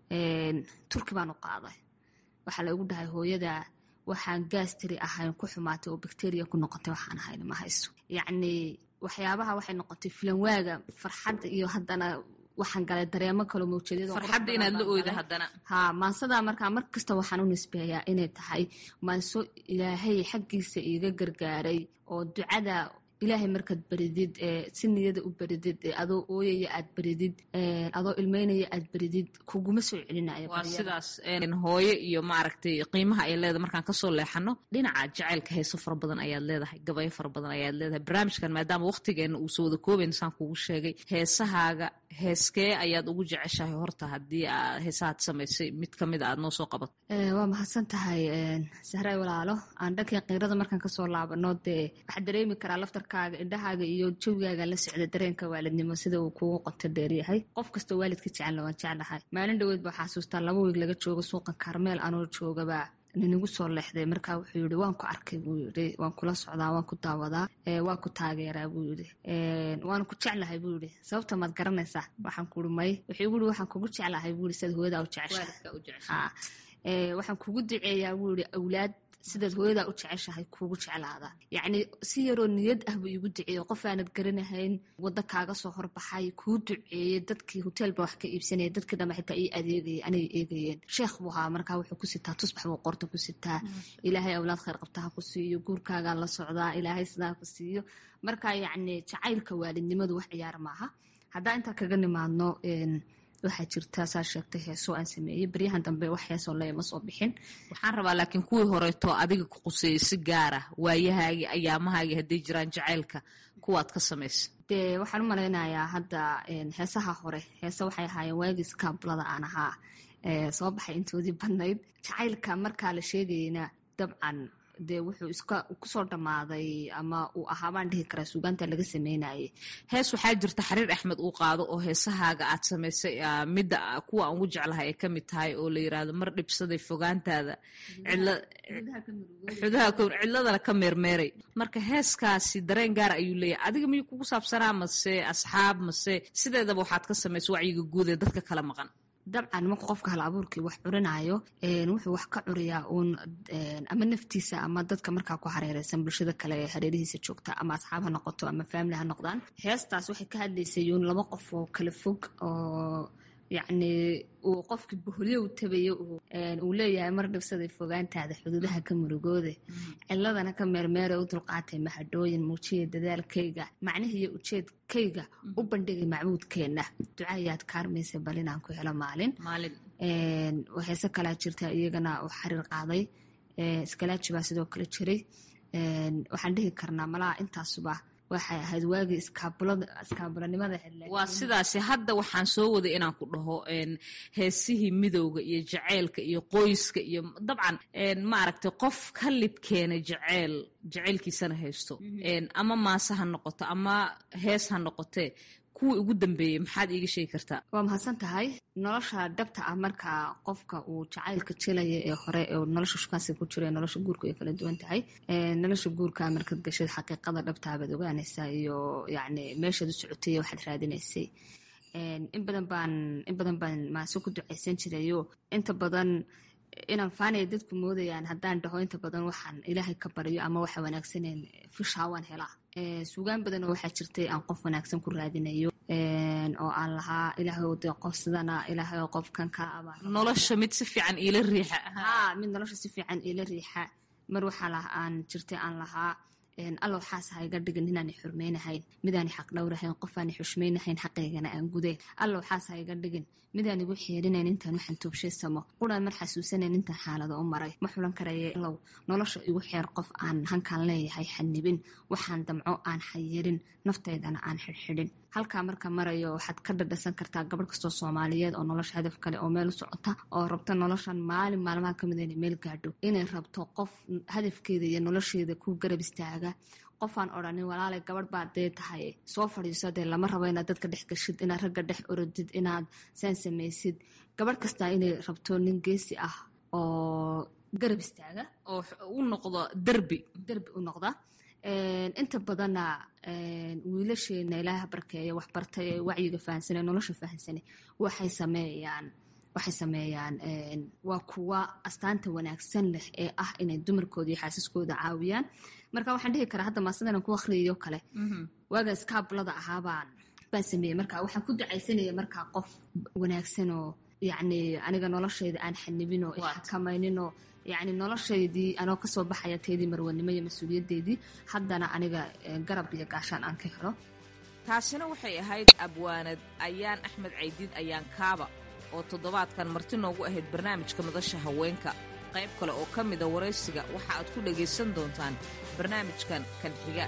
turki baan u qaaday waxaa la igu dhahay hooyada waxaan gaastiri ahayn ku xumaatay oo bacteria ku noqotay waxaan ahayn ma hayso yacni waxyaabaha waxay noqotay filanwaaga farxadda iyo haddana waxaan galay dareemo kaloo mawjadfarxadda inaad la oyda haddana ha maansadaa markaa mar kasta waxaan u nisbeeyaa inay tahay maanso ilaahay xaggiisa iiga gargaaray oo ducada ilaahay markaad baridid si niyada u baridid adoo ooyaya aad baridid adoo ilmeynaya aad baridid kuguma soo celinayo waa sidaas hooyo iyo maaragtay qiimaha ay leedahay markaan kasoo leexano dhinaca jacaylka heeso fara badan ayaad leedahay gabayo fara badan ayaad leedahay barnaamijkan maadaama waqtigeena uusa wada koobayn saan kugu sheegay heesahaaga heeskee ayaad ugu jeceshahay horta haddii heesahaad samaysay mid kamid a aad noo soo qabato waa mahadsan tahay sahray walaalo aan dhankii qiirada markaan kasoo laabano dee waxaa dareemi karaa laftarkaaga indhahaaga iyo jawigaaga la socda dareenka waalidnimo sida uu kugu qoto dheeryahay qof kastoo waalidka jecelna waan jeclahay maalin dhaweed baa xasuustaa laba wiig laga joogo suuqa kaarmeel anoo joogabaa ninigu soo leexday markaa wuxuu yidhi waan ku arkay buu yidhi waan kula socdaa waan ku daawadaa waa ku taageeraa buu yidhi waana ku jeclahay buu yidhi sababta maad garanaysaa waxaan kuuri may wuxuu igu yidhi waxaan kugu jeclahay buu yidhi sidaad hooyadaa u jeceshahay waxaan kugu duceeyaa buu yidhi awlaad sidaad hooyadaa u jeceshahay kuugu jeclaada yacni si yaroo niyad ah buu iigu duceeyey qof aanad garanahayn waddo kaaga soo horbaxay kuu duceeyey dadkii hoteelba wax ka iibsanaya dadkii dhanba xitaa ii adeegayay anay eegayeen sheekh buu ahaa markaa wuxuu ku sitaa tusbax buu qorta ku sitaa ilaahay awlaad khayr qabta ha ku siiyo guurkaagaa la socdaa ilaahay sidaa ku siiyo marka yacni jacaylka waalidnimadu wax ciyaar maaha haddaa intaa kaga nimaadno waxaa jirta saa sheegtay heesoo aan sameeyey baryahan dambe wax heesoo leema soo bixin waxaan rabaa laakiin kuwii horeeto adiga ku quseeyey si gaara waayahaagii ayaamahaagii hadday jiraan jacaylka kuwaad ka samaysa dee waxaan u malaynayaa hadda heesaha hore heese waxay ahaayeen waagii skaablada aan ahaa soo baxay intoodii badnayd jacaylka markaa la sheegayena dabcan dee wuxuu iska kusoo dhammaaday ama uu ahaa baan dhihi karaa suugaanta laga sameynayay hees waxaa jirta xariir axmed uu qaado oo heesahaaga aad samaysay midda kuwa aan ugu jeclahay ay ka mid tahay oo la yiraahdo mar dhibsaday fogaantaada xudaha cidladana ka meermeeray marka heeskaasi dareen gaara ayuu leeyahay adiga miyuu kugu saabsanaa mase asxaab mase sideedaba waxaad ka samaysay wacyiga guud ee dadka kala maqan dabcan marka qofka hal abuurkii wax curinayo wuxuu wax ka curiyaa uun ama naftiisa ama dadka markaa ku hareereysan bulshada kale ee hareerihiisa joogta ama asxaab ha noqoto ama faamili ha noqdaan heestaas waxay ka hadlaysay uun laba qof oo kala fog oo yacni uu qofkii boholyo u tabayo uu leeyahay mar dhibsaday fogaantaada xuduudaha ka murugoode ciladana ka meermeere u dulqaatay mahadhooyin muujiya dadaalkayga macnihiiyo ujeedkayga u bandhigay macbuudkeenna ducaayaad kaarmaysa bal inaan ku helo maalin heese kalaa jirta iyagana uu xariir qaaday iskalaaji baa sidoo kale jiray waxaan dhihi karnaa malaha intaasuba waxay ahayd waagii iskaabulanimada waa sidaasi hadda waxaan soo waday inaan ku dhaho heesihii midowga iyo jaceylka iyo qoyska iyo dabcan maaragtay qof ka libkeena jaceyl jaceylkiisana haysto ama maase ha noqoto ama hees ha noqotee kuwii ugu dambeeyey maxaad iiga sheegi kartaa waa mahadsan tahay nolosha dhabta ah marka qofka uu jacaylka jelaya ee hore ee nolosha shukaansiga ku jira nolosha guurka ay kala duwan tahay nolosha guurka markaad gashad xaqiiqada dhabtaa baad ogaanaysaa iyo yacni meeshaad u socotay waxaad raadinaysay in badan baan in badan baan maase ku ducaysan jirayo inta badan inaan faanaya dadku moodayaan haddaan dhaho inta badan waxaan ilaahay ka baryo ama waxa wanaagsaneen fishaa waan helaa suugaan badanoo waxaa jirtay aan qof wanaagsan ku raadinayo oo aan lahaa ilaahay de qof sidana ilaahay qofkan ka abaa nolosha mid si fiican iila riixa ha mid nolosha si fiican iila riixa mar waxaa lah aan jirtay aan lahaa alla waxaas ha iga dhigin inaani xurmaynahayn midaani xaq dhowrahayn qofaani xushmaynahayn xaqaygana aan gudayn alla waxaas ha iga dhigin midaan igu xeerinayn intaan waxaan toobshaysamo quraan mar xasuusanayn intaan xaalado u maray ma xulan karaya ilow nolosha igu xeer qof aan hankaan leeyahay xanibin waxaan damco aan xayirin naftaydana aan xidhxidhin halkaa marka marayo waxaad ka dhadhasan kartaa gabadh kastoo soomaaliyeed oo nolosha hadaf kale oo meel u socota oo rabta noloshan maalin maalmaha kamid inay meel gaadho inay rabto qof hadafkeeda iyo nolosheeda ku garab istaaga qofaan odhanin walaalay gabadh baad dee tahay soo fadhiiso dee lama rabo inaad dadka dhex gashid inaad ragga dhex orodid inaad saan samaysid gabadh kastaa inay rabto nin geesi ah oo garab istaaga oo u noqdo derbi derbi u noqda inta badanna wiilasheena ilaaha barkeeya waxbartay ee wacyiga fahansane nolosha fahansane waxay sameeyaan waxay sameeyaan waa kuwa astaanta wanaagsan leh ee ah inay dumarkooda iyo xaasiskooda caawiyaan marka waxaan dhihi karaa hadda maasidana ku akhriyayo kale waaga iskaablada ahaabaan baan sameeyey marka waxaan ku ducaysanaya markaa qof wanaagsanoo yacni aniga noloshayda aan xanibinoo xakamayninoo yacni noloshaydii anoo kasoo baxaya teedii marwanimo iyo mas-uuliyadeydii haddana aniga garab iyo gaashaan aan ka helo taasina waxay ahayd abwaanad ayaan axmed caydiid ayaan kaaba oo toddobaadkan marti noogu ahayd barnaamijka madasha haweenka qayb kale oo ka mida waraysiga waxa aad ku dhagaysan doontaan barnaamijkan kan xiga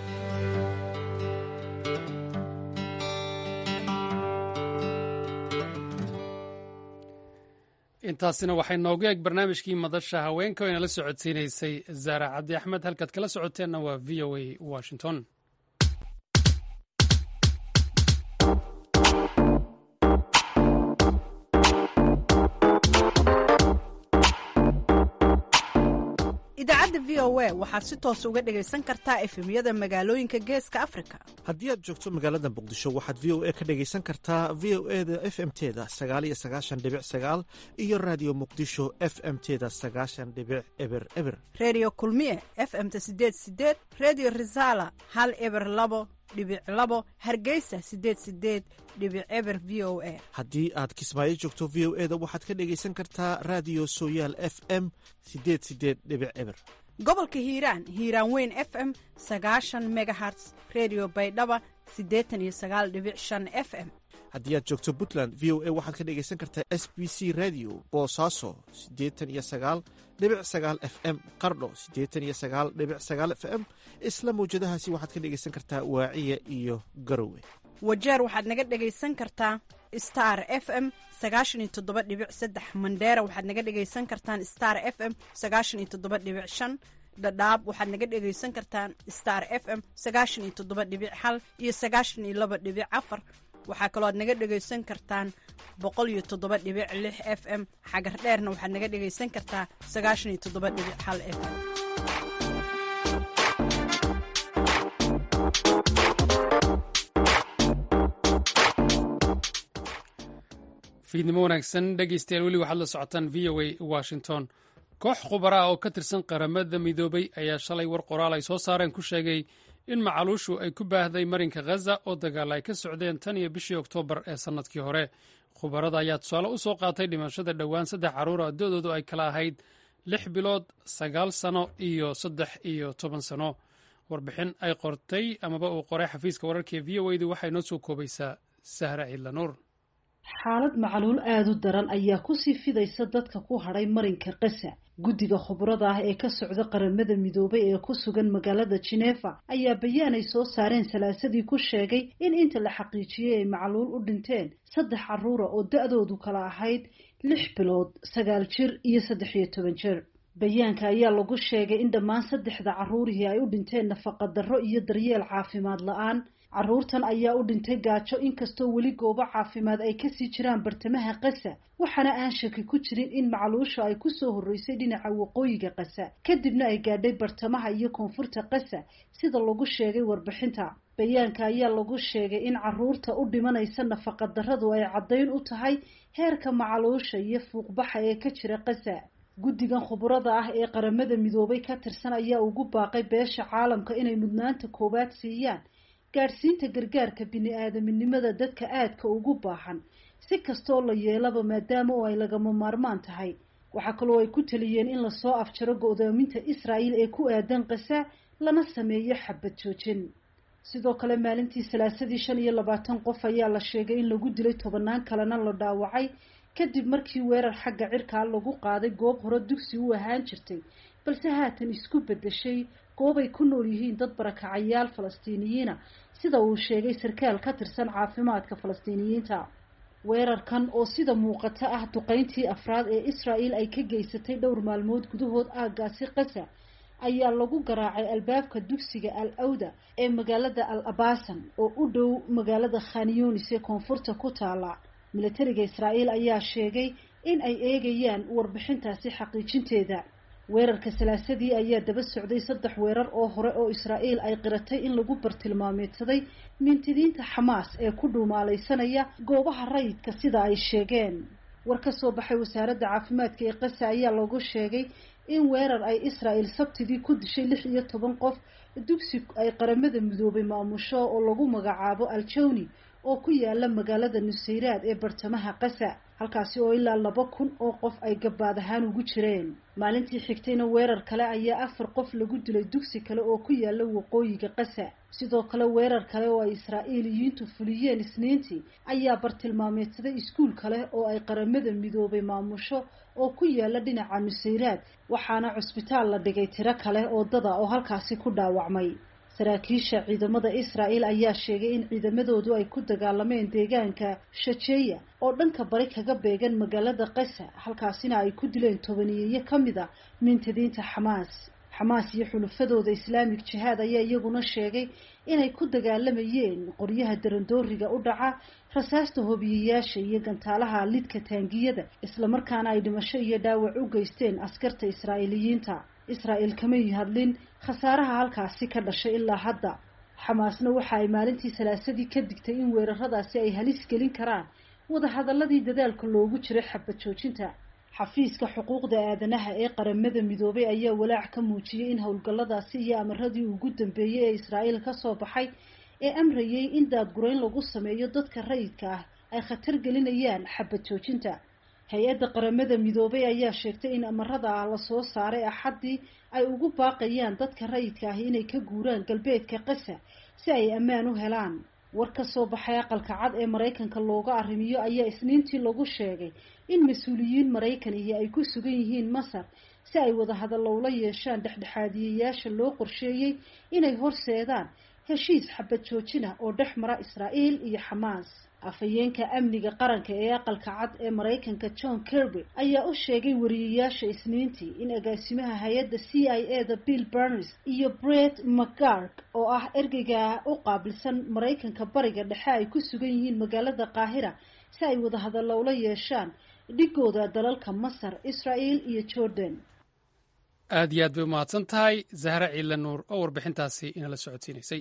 intaasina waxay noogu eeg barnaamijkii madasha haweenka oo inala socodsiinaysay zaara cabdi axmed halkaad kala socoteenna waa v o a washington idaacadda v o a waxaad si toos uga dhegaysan kartaa efemyada magaalooyinka geeska afrika haddii aad joogto magaalada muqdisho waxaad v o a ka dhegaysan kartaa v o e da f m teda sagaaliyo sagaashan dhibic sagaal iyo raadiyo muqdisho f m teda sagaashan dhibic eber eber reediyo kulmiye f m-ta sideed sideed reediyo risaala hal eber labo dhibic labo hargeysa sideed sideed dhibic eber v o a haddii aad kismaayo joogto v o e da waxaad ka dhegaysan kartaa raadiyo sooyaal f m sideed sideed dhibic eber gobolka hiiraan hiiraan weyn f m sagaashan megaherts redio baydhaba siddeetan iyo sagaal dhibic shan f m haddii aad joogto puntland v o a waxaad ka dhegaysan kartaa s b c radio boosaaso siddeetan iyo sagaal dhibic sagaal f m qardho siddeetan iyo sagaal dhibic sagaal f m isla mawjadahaasi waxaad ka dhegaysan kartaa waaciya iyo garowe wajeer waxaad naga dhegaysan kartaa star f m sagaashan iyo toddoba dhibic saddex mandheera waxaad naga dhegaysan kartaan star f m sagaashan iyo toddoba dhibic shan dhadhaab waxaad naga dhegaysan kartaan star f m sagaashan iyo toddoba dhibic hal iyo sagaashan iyo laba dhibic afar waxaa kaloo aad naga dhegaysan kartaan boqol iyo toddoba dhibic lix f m xagar dheerna waxaad naga dhegaysan kartaa sagaashan iyo toddoba dhibic hal f m fiidnimo wanaagsan dhegeystayaal weli waxaad la socotaan v o a washington koox khubara ah oo ka tirsan qaramada midoobay ayaa shalay war qoraal ay soo saareen ku sheegay in macaluushu ay ku baahday marinka khaza oo dagaal ay ka socdeen tan iyo bishii oktoobar ee sannadkii hore khubarada ayaa tusaale u soo qaatay dhimashada dhowaan saddex carruur a da-doodu ay kala ahayd lix bilood sagaal sano iyo saddex iyo toban sano warbixin ay qortay amaba uu qoray xafiiska wararka ee v o a du waxay noo soo koobaysaa sahra ciidla nuur xaalad macaluul aada u daran ayaa kusii fidaysa dadka ku hadhay marinka kasa guddiga khubrada ah ee ka socda qaramada midoobay ee ku sugan magaalada jinefa ayaa bayaan ay soo saareen salaasadii ku sheegay in inta la xaqiijiyey ay macaluul u dhinteen saddex carruura oo da-doodu kala ahayd lix bilood sagaal jir iyo saddex iyo toban jir bayaanka ayaa lagu sheegay in dhammaan saddexda carruurihii ay u dhinteen nafaqadarro iyo daryeel caafimaad la-aan carruurtan ayaa u dhintay gaajo inkastoo weli goobo caafimaad ay kasii jiraan bartamaha kasa waxaana aan shaki ku jirin in macluusha ay kusoo horreysay dhinaca waqooyiga kasa kadibna ay gaadhay bartamaha iyo koonfurta kasa sida lagu sheegay warbixinta bayaanka ayaa lagu sheegay in carruurta u dhimanaysa nafaqadarradu ay caddayn u tahay heerka macaluusha iyo fuuqbaxa ee ka jira kasa guddigan khubrada ah ee qaramada midoobay ka tirsan ayaa ugu baaqay beesha caalamka inay mudnaanta koowaad siiyaan gaadhsiinta gargaarka bini-aadaminimada dadka aadka ugu baahan si kastoo la yeelaba maadaama oo ay lagama maarmaan tahay waxaa kaloo ay ku taliyeen in lasoo afjaro go-doominta israa'iil ee ku aadan kasa lana sameeyo xabad joojin sidoo kale maalintii salaasadii shan iyo labaatan qof ayaa la sheegay in lagu dilay tobanaan kalena la dhaawacay kadib markii weerar xagga cirkaa lagu qaaday goob hore dugsi u ahaan jirtay balse haatan isku beddeshay goob ay ku nool yihiin dad barakacayaal falastiiniyiina sida uu sheegay sarkaal ka tirsan caafimaadka falastiiniyiinta weerarkan oo sida muuqata ah duqeyntii afraad ee israa'el ay ka geysatay dhowr maalmood gudahood aaggaasi kasa ayaa lagu garaacay albaabka dugsiga al awda ee magaalada al abasan oo u dhow magaalada khanyonis ee koonfurta ku taala militariga israa'iil ayaa sheegay in ay eegayaan warbixintaasi xaqiijinteeda weerarka salaasadii ayaa daba socday saddex weerar oo hore oo israa'iil ay qiratay in lagu bartilmaameedsaday mintidiinta xamaas ee ku dhuumaalaysanaya goobaha rayidka sida ay sheegeen war ka soo baxay wasaaradda caafimaadka ee qasa ayaa lagu sheegay in weerar ay israa'el sabtidii ku dishay lix iyo toban qof dugsi ay qaramada midoobay maamusho oo lagu magacaabo aljawni oo ku yaala magaalada nusayraad ee bartamaha qasa halkaasi oo ilaa laba kun oo qof ay gabaad ahaan ugu jireen maalintii xigtayna weerar kale ayaa afar qof lagu dilay dugsi kale oo ku yaala waqooyiga qasa sidoo kale weerar kale oo ay israa'iiliyiintu fuliyeen isniintii ayaa bartilmaameedsaday iskuul kale oo ay qaramada midoobay maamusho oo ku yaala dhinaca nusayraad waxaana cusbitaal la dhigay tiro kale oo dada oo halkaasi ku dhaawacmay saraakiisha ciidamada israa'el ayaa sheegay in ciidamadoodu ay ku dagaalameen deegaanka shajeeya oo dhanka bari kaga beegan magaalada qasa halkaasina ay ku dileen tobaniyeyo ka mid a mintadiinta xamaas xamaas iyo xulufadooda islaamig jihaad ayaa iyaguna sheegay inay ku dagaalamayeen qoryaha darandooriga u dhaca rasaasta hobiyayaasha iyo gantaalaha lidka taangiyada islamarkaana ay dhimasho iyo dhaawac u geysteen askarta israa'iiliyiinta israa'el kamay hadlin khasaaraha halkaasi ka dhashay ilaa hadda xamaasna waxa ay maalintii salaasadii ka digtay in weeraradaasi ay halis gelin karaan wadahadaladii dadaalka loogu jiray xabad joojinta xafiiska xuquuqda aadanaha ee qaramada midoobay ayaa walaac ka muujiyey in howlgalladaasi iyo amaradii ugu dambeeyey ee israa'iil ka soo baxay ee amrayay in daadgurayn lagu sameeyo dadka rayidka ah ay khatar gelinayaan xabad joojinta hay-adda qaramada midoobay ayaa sheegtay in amarada ah lasoo saaray axaddii ay ugu baaqayaan dadka rayidka ah inay ka guuraan galbeedka qasa si ay ammaan u helaan war ka soo baxay aqalka cad ee maraykanka looga arrimiyo ayaa isniintii lagu sheegay in mas-uuliyiin maraykanihii ay ku sugan yihiin masar si ay wadahadallo ula yeeshaan dhexdhexaadiyayaasha loo qorsheeyey inay horseedaan heshiis xabad joojina oo dhex mara israa'iil iyo xamaas afhayeenka amniga qaranka ee aqalka cad ee maraykanka john kirby ayaa u sheegay wariyayaasha isniintii in agaasimaha hay-adda c i a da bill berners iyo bret mcgarg oo ah ergeyga u qaabilsan maraykanka bariga dhexe ay ku sugan yihiin magaalada qaahira si ay wadahadallo ula yeeshaan dhigooda dalalka masar israel iyo jordan aad iyo aad bay umahadsan tahay zahra ciila nuur oo warbixintaasi inala socodsiinaysay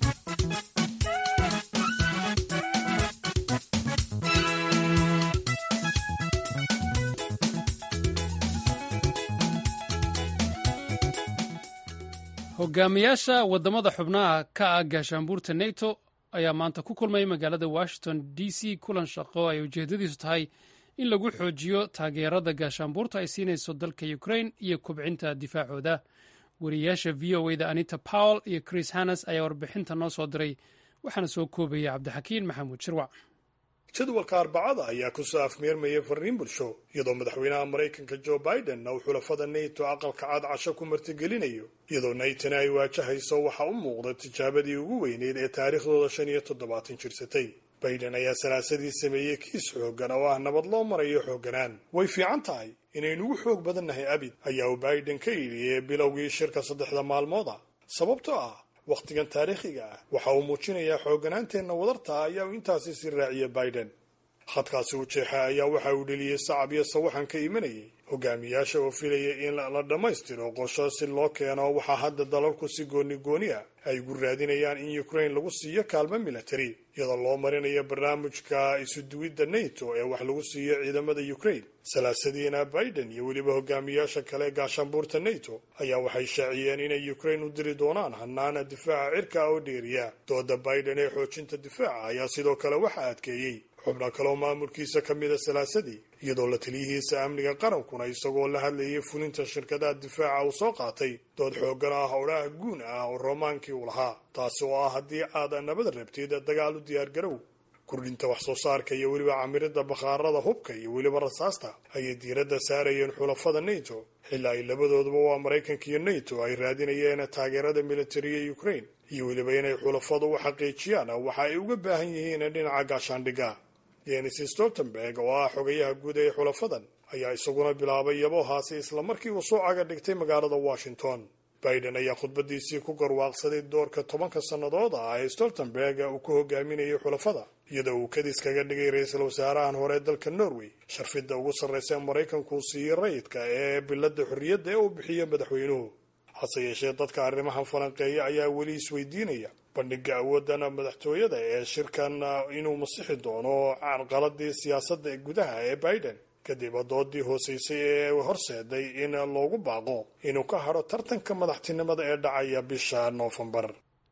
hogaamiyaasha waddamada xubnaha ka ah gaashaanbuurta neto ayaa maanta ku kulmay magaalada washington d c kulan shaqo ay ujeedadiisu tahay in lagu xoojiyo taageerada gaashaanbuurta ay siinayso dalka ukrain iyo kubcinta difaacooda wariyayaasha v o da anita powell iyo chris hannes ayaa warbixinta noo soo diray waxaana soo koobaya cabdixakiin maxamuud shirwac jadwalka arbacada ayaa kusoo afmeermayay fariin bulsho iyadoo madaxweynaha maraykanka joe biden uu xulafada nato aqalka cad casho ku martigelinayo iyadoo naytona ay waajahayso waxaa u muuqda tijaabadii ugu weyneyd ee taariikhdooda shan iyo toddobaatan jirsatay biden ayaa salaasadii sameeyey kiis xooggan oo ah nabad loo marayo xoogganaan way fiican tahay inaynugu xoog badannahay abid ayaa uu biden ka yidhi bilowgii shirka saddexda maalmooda sababtoo ah wakhtigan taariikhiga ah waxa uu muujinayaa xoogganaanteenna wadarta ayaa uu intaasi sii raaciyay biden khadkaasi u jeexa ayaa waxa uu dheliyey sacab iyo sawaxan ka imanayay hogaamiyaasha oo filaya in la dhammaystiro qorsho si loo keeno waxaa hadda dalalku si gooni gooni ah ay gu raadinayaan in ukrain lagu siiyo kaalmo military iyadoo loo marinayo barnaamijka isuduwidda nato ee wax lagu siiyo ciidamada ukrain salaasadiina biden iyo weliba hogaamiyaasha kale gaashaanbuurta nato ayaa waxay shaaciyeen inay ukrain u diri doonaan hanaana difaaca cirka oo dheeriya dooda biden ee xoojinta difaaca ayaa sidoo kale waxa adkeeyey xubno kaleoo maamulkiisa ka mida salaasadii iyadoo la taliyihiisa amniga qarankuna isagoo la hadlayay fulinta shirkadaha difaaca uu soo qaatay dood xooggan ah howlaha guun ah oo roomaankii uu lahaa taasi oo ah haddii aad nabad rabtid dagaal u diyaargarow kordhinta wax soo saarka iyo weliba camiridda bakhaarada hubka iyo weliba rasaasta ayay diiradda saarayeen xulafada nato xilaa ay labadooduba waa maraykanka iyo nato ay raadinayeen taageerada militariga ukrain iyo weliba inay xulafadu u xaqiijiyaan waxa ay uga baahan yihiin dhinaca gaashaandhigga yenis stoltenberg oo ah xogayaha guud ee xulafadan ayaa isaguna bilaabay yaboohaasi islamarkii uu soo caga dhigtay magaalada washington biden ayaa khudbadiisii ku garwaaqsaday doorka tobanka sannadood ah ee stoltenberg uu ku hogaaminayay xulafada iyadoo uu kadis kaga dhigay ra-iisul wasaarahan hore dalka norway sharfidda ugu sarraysa maraykanku siiyey rayidka ee bilada xorriyadda ee uu bixiyo madaxweynuhu hase yeeshee dadka arrimahan falanqeeya ayaa weli isweydiinaya bandhiga awooddan madaxtooyada ee shirkan inuu masixi doono carqaladii siyaasadda gudaha ee biden kadib doodii hooseysay ee horseeday in loogu baaqo inuu ka hadho tartanka madaxtinimada ee dhacaya bisha noofembar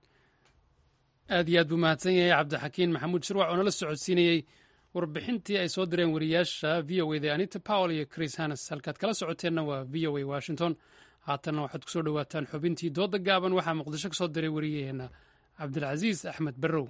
aad iyo aad buu mahadsan yahay cabdixakiin maxamuud shirwac oo nala socodsiinayey warbixintii ay soo direen wariyaasha v o da anita powell iyo chris hannes halkaad kala socoteenna waa v o a washington haatanna waxaad kusoo dhowaataan xubintii dooda gaaban waxaa muqdisho ka soo diray wariyaheenna cabdilcasiis axmed barrow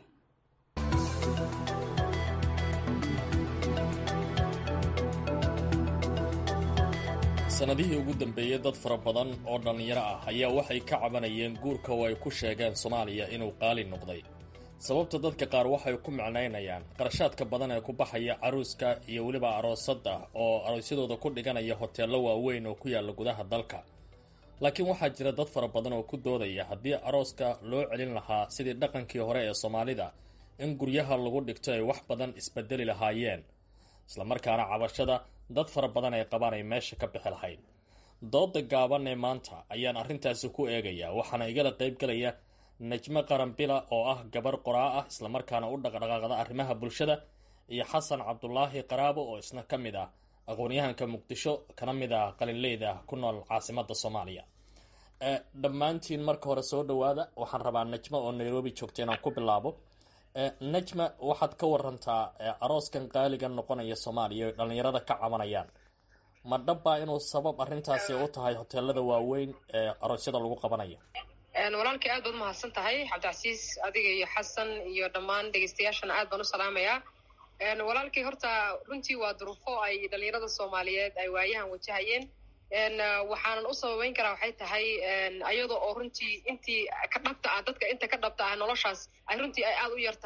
sannadihii ugu dambeeyey dad fara badan oo dhallinyaro ah ayaa waxay ka cabanayeen guurka oo ay ku sheegeen soomaaliya inuu qaali noqday sababta dadka qaar waxay ku micnaynayaan qarashaadka badan ee ku baxaya caruuska iyo weliba aroosadda oo aroosyadooda ku dhiganaya hoteello waaweyn oo ku yaalla gudaha dalka laakiin waxaa jira dad fara badan oo ku doodaya haddii arooska loo celin lahaa sidii dhaqankii hore ee soomaalida in guryaha lagu dhigto ay wax badan isbedeli lahaayeen islamarkaana cabashada dad fara badan ay qabaan ay meesha ka bixi lahayd dooda gaaban ee maanta ayaan arrintaasi ku eegayaa waxaana igala qaybgalaya najmo qaranbila oo ah gabar qoraa ah islamarkaana u dhaqdhaqaaqda arrimaha bulshada iyo xasan cabdulaahi qaraabo oo isna ka mid ah aqoon-yahanka muqdisho kana mid ah qalinleyda ku nool caasimada soomaaliya dhammaantiin marka hore soo dhawaada waxaan rabaa najmo oo nairobi joogta inaan ku bilaabo najma waxaad ka warantaa arooskan qaaliga noqonaya soomaaliya o dhallinyarada ka cabanayaan ma dhabbaa inuu sabab arrintaasi u tahay hoteelada waaweyn ee aroosyada lagu qabanayo walaalkii aad baad umahadsan tahay cabdicasiis adiga iyo xasan iyo dhammaan dhegeystayaashana aad baan u salaamayaa walaalkii horta runtii waa duruufo ay dhalinyarada soomaaliyeed ay waayahan wajahayeen waxaanan u sababeyn karaa waxay tahay ayada oo runtii intii ka dhabta ah dadka inta ka dhabta ah noloshaas ay runtii ay aada u yar tahay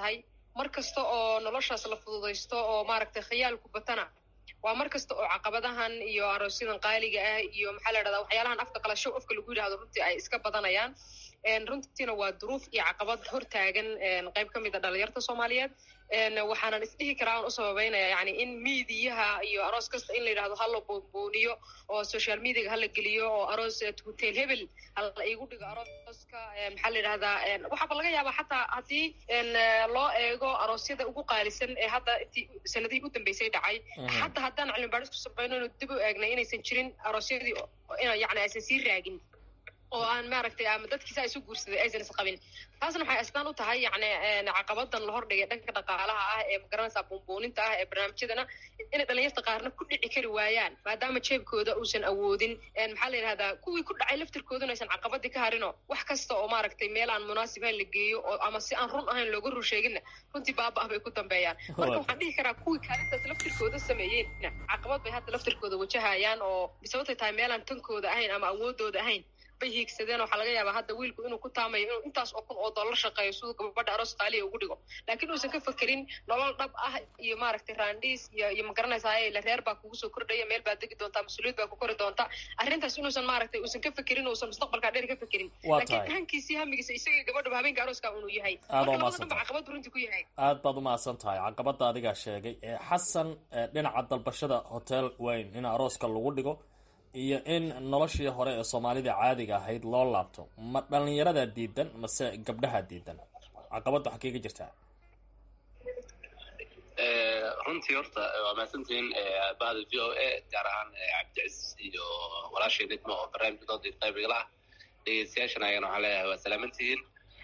mar kasta oo noloshaas la fududaysto oo maaragtay khiyaalku batana waa mar kasta oo caqabadahan iyo aroosyadan qaaliga ah iyo maxaa la dhahdaa waxyaalahan afka kala show afka lagu yidhahdo runtii ay iska badanayaan runtiina waa duruuf iyo caqabad hortaagan qayb ka mid a dhalinyarta soomaaliyeed waxaanan isdhihi karaa aan u sababeynaya yani in miidiyaha iyo aroos kasta in la yidhahdo hala boonbooniyo oo social mediaga hala geliyo oo aroos hotel hebel hala igu dhigo arooska maxaa la yidhahdaa waxaaba laga yaabaa xataa haddii loo eego aroosyada ugu qaalisan ee hadda intii sanadihii u dambeysay dhacay xataa haddaan cilmi baadhis ku samayno inu dib u eegnay inaysan jirin aroosyadii yani aysan sii raagin oo aan maaragtay ama dadkiisa isu guursaday aysan isqabin taasna waxay astaan u tahay yani caqabadan la hordhigay dhanka dhaqaalaha ah ee magaranaysaa buunbuuninta ah ee barnaamijyadana inay dhalinyarta qaarna ku dhici kari waayaan maadaama jeebkooda uusan awoodin maxaa la yidhahdaa kuwii ku dhacay laftirkooduna aysan caqabadii ka harino wax kasta oo maaragtay meel aan munaasibayn la geeyo oo ama si aan run ahayn looga rur sheeginna runtii baaba ah bay ku dambeeyaan marka waxaan dhihi karaa kuwii kaalintaas laftirkooda sameeyeenna caqabad bay hadda laftirkooda wajahayaan oo sababtay tahay meelaan tankooda ahayn ama awoodooda ahayn bay hiigsadeen waxaa laga yaabaa hadda wiilku inuu ku taamayo inuu intaas oo kun oo dollar shaqeeyo siduu gabadha aroos qaaliya ugu dhigo laakiin uusan ka fekerin nolol dhab ah iyo maaragtay raandhiis iyo iyo magaranaysaa la reer baa kugu soo kordhaya meel baad degi doontaa mas-uuliyad baa ku kori doontaa arrintaas inuusan maaragtay uusan ka fekerin uusan mustaqbalkaa dheer ka fekerin laakiin hankiisii hamigiisa isagii gabadhaba habeenka arooska unuu yahay marka labada dhanba caqabad runtii ku yahay aad baad umahadsan tahay caqabada adigaa sheegay xasan dhinaca dalbashada hotel wayne in arooska lagu dhigo iyo in noloshii hore ee soomaalida caadiga ahayd loo laabto ma dhalinyaradaa diidan mase gabdhahaa diidan caqabadda waxaa kaga jirtaa runtii horta waa mahadsantihiin bahda v o a gaar ahaan cabdicasiis iyo walaashay nidmo oo barnaamijka doodii qaybiga ah dhegeystayaashan ayagana waxaan leeyahay waa salaamantihiin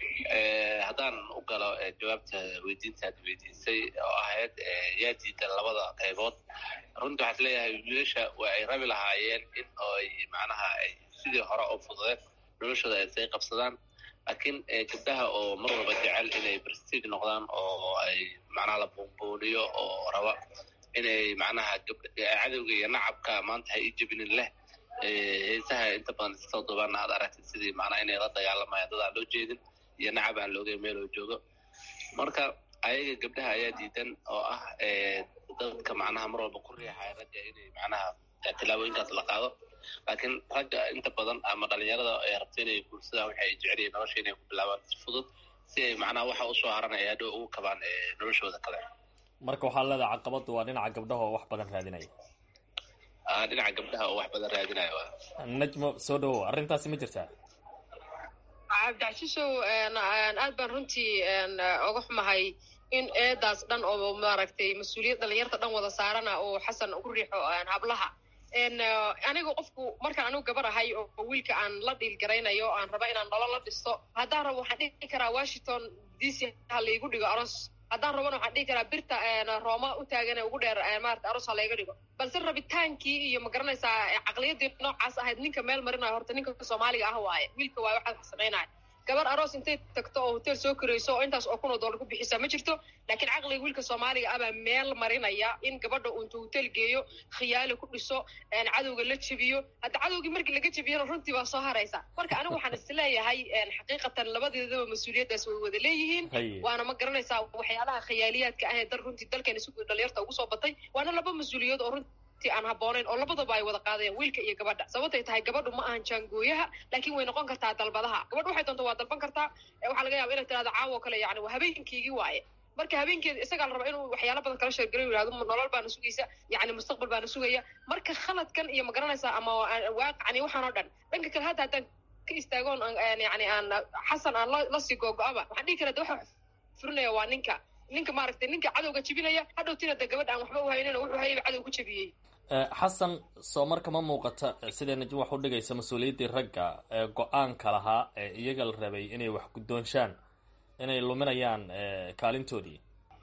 haddaan u galo jawaabta weydiintaad weydiisay oo ahayd yaa diidan labada qaybood runtii waxaa is leeyahay wiilasha waa ay rabi lahaayeen in ay macnaha ay sidii hore oo fududeed noloshooda ay say qabsadaan laakiin gabdhaha oo mar walba jecel inay prestige noqdaan oo ay macnaha la buunbuuniyo oo raba inay macnaha cadowga iyo nacabka maanta ha ii jebinin leh heesaha inta badan iskasoo duubaana aad aragtid sidii macnaha inay la dagaalamayaan dad aan loo jeedin iyo nacab aan loogay meeloo joogo marka ayaga gabdhaha ayaa diidan oo ah dadka macnaha mar walba ku riixaya ragga inay macnaha tilaabooyinkaas la qaado laakiin ragga inta badan ama dhalinyarada ay rabto inay guursadaan waxa ay jecel yihiin nolosha inay ku bilaabaan si fudud si ay macnaha waxa usoo haranaya hadhow ugu kabaan noloshooda kale marka waxaa leedahay caqabadu waa dhinaca gabdhaha oo wax badan raadinaya dhinaca gabdhaha oo wax badan raadinaya najmo soo dhawow arrintaasi ma jirtaa cabdicasiisow aad baan runtii oga xumahay in eedaas dhan oo maaragtay mas-uuliyad dhalinyarta dhan wada saarana oo xasan ugu riixo hablaha aniga qofku markaan anigu gabar ahay oo wiilka aan la dhiil garaynayo aan raba inaan nolol la dhisto haddaan rabo waxaan dhihi karaa washington d c ha laigu dhigo aroos haddaan rabona waxaan dhihi karaa birta rooma u taagan ugu dheer maarata aroos ha layga dhigo balse rabitaankii iyo ma garanaysaa caqliyadii noocaas ahayd ninka meel marinayo horta ninka soomaaliga ah waaye wiilka waaye waxaa samaynaya gabar aroos intay tagto oo hotel soo korayso oo intaas oo kun oo dollar ku bixisa ma jirto laakiin caqliga wiilka soomaaliga ah baa meel marinaya in gabadha uu intuu hotel geeyo khiyaali ku dhiso cadowga la jebiyo hadda cadowgii markii laga jebiyana runtii baa soo haraysa marka anigu waxaan isleeyahay xaqiiqatan labadeedaba mas-uuliyaddaas way wada leeyihiin waana ma garanaysaa waxyaalaha khiyaaliyaadka ah ee dal runtii dalkeena si dhalinyarta ugu soo batay waana laba mas-uuliyaed oo runtii aan habooneyn oo labadaba ay wada qaadayaan wiilka iyo gabadha sababtay tahay gabadhu ma ahan jaangooyaha laakiin way noqon kartaa dalbadaha gabadhu waxay doonta waa dalban kartaa waxaa laga yaba inay tirahdo caawo kale yani waa habeenkiygii waaye marka habeenkeeda isagaa la rabaa inuu waxyaala badan kala sheergarayo yihahdo nolol baana sugaysa yani mustaqbal baana sugaya marka khaladkan iyo ma garanaysaa ama waaqicani waxaan oo dhan dhanka kale hadda haddaan ka istaagoon yani aan xasan aan lasii googo-aba waxaan dhihi karaa de waxa furinaya waa ninka ninka maaragtay ninka cadowga jebinaya hadhowtina de gabadha aan waxba uhaynina wuxuu hayay cadow ku jebiyey xasan soo marka ma muuqata sidee najim wax u dhigaysa mas-uuliyaddii ragga ee go-aanka lahaa ee iyaga la rabay inay wax guddoonshaan inay luminayaan kaalintoodii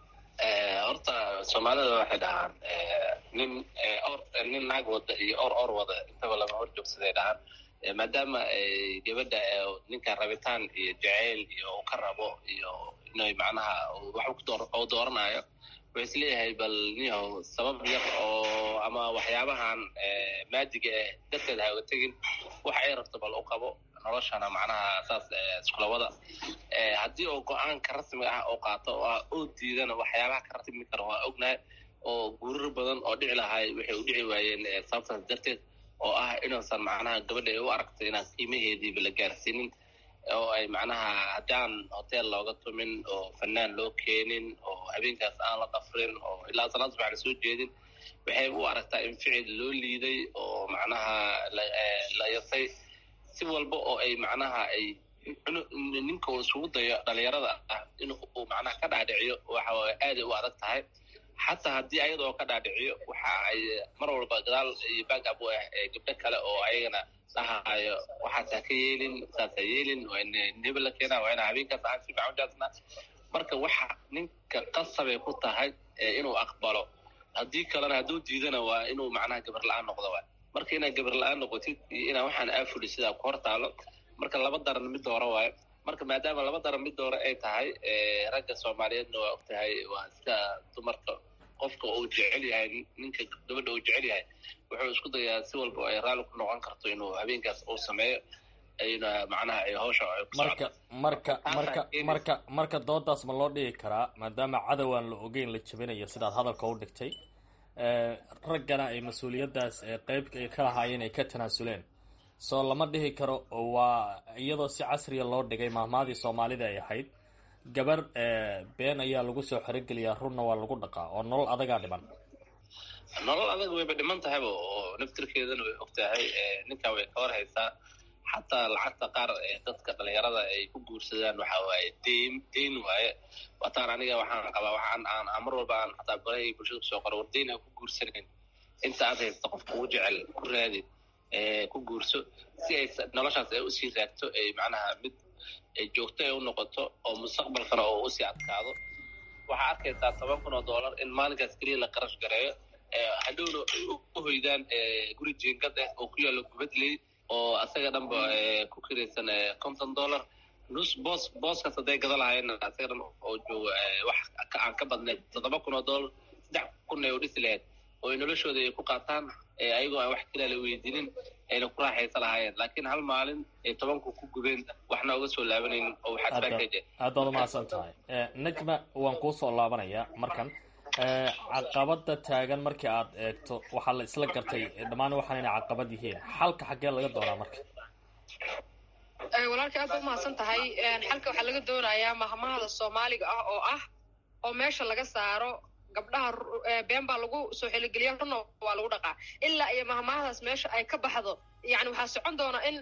horta soomaalida waxay dhahaan nin or nin naag wada iyo or or wada intaba lama hor joogsaday dhahaan maadaama gabadha ninka rabitaan iyo jaceyl iyo uu ka rabo iyo inay macnaha wax u dooranayo wuxuu is leeyahay bal niyahow sabab yar oo ama waxyaabahan maadiga ah darteed ha uga tegin waxa ay rabto bal u qabo noloshana macnaha saas iskula wada haddii oo go-aanka rasmiga ah oo qaato oo ah oo diidana waxyaabaha ka ratimi kara waa ognahay oo guurar badan oo dhici lahay waxay u dhici waayeen sababtaas darteed oo ah inuusan macnaha gabadha ay u aragtay inaan qiimaheediiba la gaarsiinin oo ay macnaha haddaan hotel looga tumin oo fanaan loo keenin oo habeenkaas aan la dhafrin oo ilaa salaad subax la soo jeedin waxay u aragtaa in ficil loo liiday oo macnaha la yasay si walba oo ay macnaha ay ninka uu isugu dayo dhalinyarada ah in uu macnaha ka dhaadhiciyo waxa aaday u adag tahay xataa haddii ayada oo ka dhaadhiciyo waxa ay mar walba gadaal iyo backab u ah gabdho kale oo ayagana dhahayo waxaas ha ka yeelin saas ha yeelin waa in hebel la keenaa waa ina habeenkaas aan si fiican u jaasnaa marka waxa ninka qasabay ku tahay inuu aqbalo haddii kalena hadduu diidana waa inuu macnaha gabar la-aan noqdo waay marka inaad gabar la-aan noqotid iyo inaa waxaan aafuli sidaa ku hor taalo marka laba daran mid doora waayo marka maadaama laba daran mid doora ay tahay ragga soomaaliyeedna waa og tahay waa sida dumarka qofka uu jecel yahay ninka gabadha uu jecel yahay wuxuu isku dayaa si walba ay raalli ku noqon karto inuu habeenkaas uu sameeyo ayna macnaha ay hawsha ay ku marka marka marka marka marka doodaas ma loo dhigi karaa maadaama cadowaan la ogeyn la jabinayo sidaad hadalka u dhigtay raggana ay mas-uuliyaddaas qeyb ka lahaayeen ay ka tanaasuleen soo lama dhihi karo waa iyadoo si casriya loo dhigay mahmaadii soomaalida ay ahayd gabar been ayaa lagu soo xerogeliyaa runna waa lagu dhaqaa oo nolol adagaa dhiman nolol adag wayba dhiman tahayba oo naftirkeedana way og tahay ninkaa way ka war haysaa xataa lacagta qaar dadka dhalinyarada ay ku guursadaan waxa waaye deyn deyn waaye wataan aniga waxaan qabaa waxaan aan mar walba aan xataa barahay bulshada kusoo qoro war deyn aan ku guursanayn inta aad haysta qofka ugu jecel ku raadi ku guurso si ay noloshaas ay usii raagto ay macnaha mid joogto ay u noqoto oo mustaqbalkana oo usii adkaado waxaa arkaysaa toban kun oo dollar in maalinkaas keliya la qarash gareeyo hadhowna u hoydaan guri jiingad ah oo ku yaalla gubadley oo asaga dhanba ku kiraysan conton dollar nus boos booskaas hadday gada lahayen asaga dhan oo jooga wax aan ka badnayd toddoba kun oo dollar saddex kun ay u dhisi lahayd oo ay noloshooda ay ku qaataan ayagoo aan wax kalaa la weydiinin ayna ku raaxaysa lahaayeen laakiin hal maalin ay tobanku ku gubeen waxna uga soo laabanaynin oo waxaad baakaje aad baad umahadsan tahay najma waan kuu soo laabanayaa markan caqabada taagan markii aad eegto waxaa la isla gartay dhammaan waxaan inay caqabad yihiin xalka xaggee laga doonaa marka walaalkii aad ba umahadsan tahay xalka waxaa laga doonayaa mahmahada soomaaliga ah oo ah oo meesha laga saaro gabdhaha been baa lagu soo xeligeliya runna waa lagu dhaqaa ilaa iyo mahmahadaas meesha ay ka baxdo yani waxaa socon doona in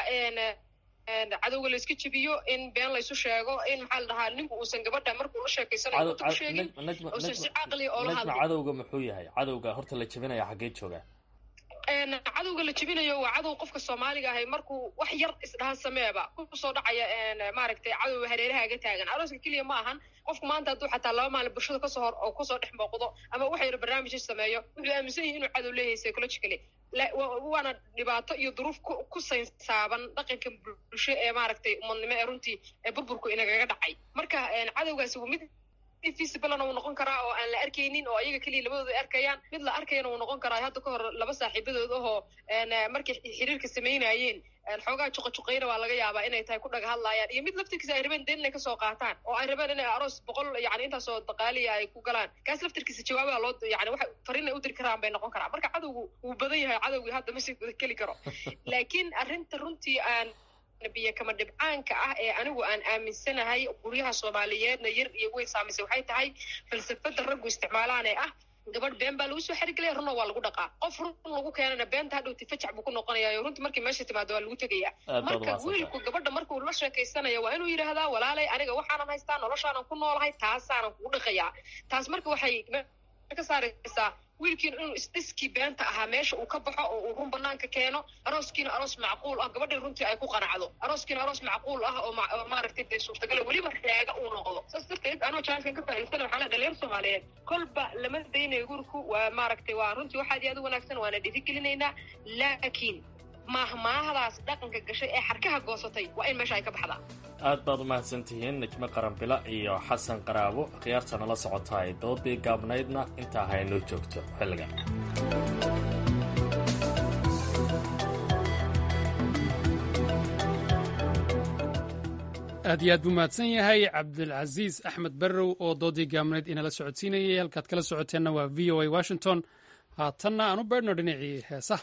cadowga layska jebiyo in been laysu sheego in maxaa la dhahaa ninku uusan gabadha markuu la sheekeysanayo u sheegin uusan si caqliya oo la najma cadowga muxuu yahay cadowga horta la jebinaya xaggee joogaa cadowga la jebinayo waa cadow qofka soomaaliga ahay markuu wax yar isdhahan sameeba kusoo dhacaya maaragtay cadowga hareerahaaga taagan arooska keliya ma ahan qofku maanta hadduu xataa laba maalin bulshada kasoo hor oo kusoo dhex muuqdo ama wax yar barnaamijka sameeyo wuxuu aaminsan yahay inuu cadow leeyahay psychologically waana dhibaato iyo duruuf ku saynsaaban dhaqanka bulsho ee maaragtay umadnimo ee runtii ee burburku inagaga dhacay marka cadowgaasi waa mid visiblena wuu noqon karaa oo aan la arkaynin oo ayaga keliya labadooda ay arkayaan mid la arkayana wuu noqon karaa hadda ka hor laba saaxiibadood ahoo markay xiriirka samaynayeen xoogaa juqajuqayna waa laga yaabaa inay tahay ku dhaga hadlaayaan iyo mid laftirkiisa ay rabeen deen inay kasoo qaataan oo ay rabeen inay aroos boqol yani intaasoo daqaaliya ay ku galaan kaas laftirkiisa jawaabaha loo yani waxa fariin ay u diri karaan bay noqon karaa marka cadowgu wuu badan yahay cadowgii hadda ma sii geli karo laakiin arrinta runtii aan biyo kama dhibcaanka ah ee anigu aan aaminsanahay guryaha soomaaliyeedna yar iyo weyn saamaysay waxay tahay falsafada raggu isticmaalaan ee ah gabadh been baa lagu soo xerigelaya runna waa lagu dhaqaa qof run lagu keenana beenta hadhowti fajac buu ku noqonayaa runtii markii meesha timaado waa lagu tegaya marka wiilku gabadha markuu la sheekaysanaya waa inuu yidhaahdaa walaalay aniga waxaanan haystaa noloshaanan ku noolahay taasaanan kugu dhaqayaa taas marka waxay ka saaraysaa wiilkiina inuu isdhiskii beenta ahaa meesha uu ka baxo oo uu run banaanka keeno arooskiina aroos macquul ah gabadhii runtii ay ku qanacdo arooskiina aroos macquul ah oo maaragtay dee suurtagala weliba raaga uu noqdo saas darteed anoo jaankan ka faa'iidsana waxaa la dhalinyar soomaaliyeed kolba lama daynayo gurku waa maaragtay waa runtii waxaad iyo aad u wanaagsan waana dhiirigelinaynaa laakiin maahmaahdaas dhaqanka gashay ee xarkaha goosatay waa in meesha ay ka baxdaa aad baad umahadsan tihiin najmo qaranbila iyo xasan qaraabo khiyaarta nala socotaay doodii gaabnaydna intaa haynoo joogto xilliga aad iyo aad buu mahadsan yahay cabdilcasiis axmed barrow oo doodii gaamneed inala socodsiinayay halkaad kala socoteenna waa v o a washington haatanna aan u beedhno dhinacii heesaha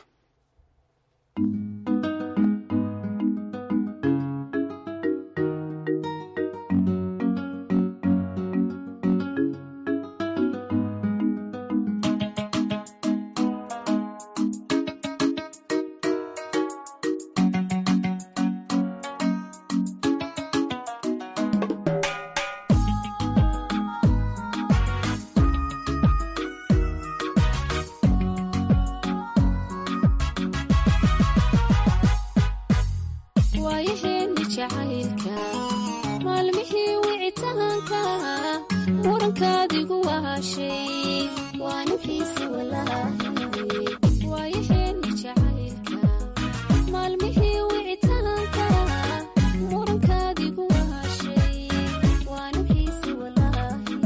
waayaheeni jacaylka maalmihii wicitaanka murankaadigu waashay waanu xiisi walaahi waayaheeni jacaylka maalmihii wicitaanka murankaadigu waashay waanu xiisi walaahi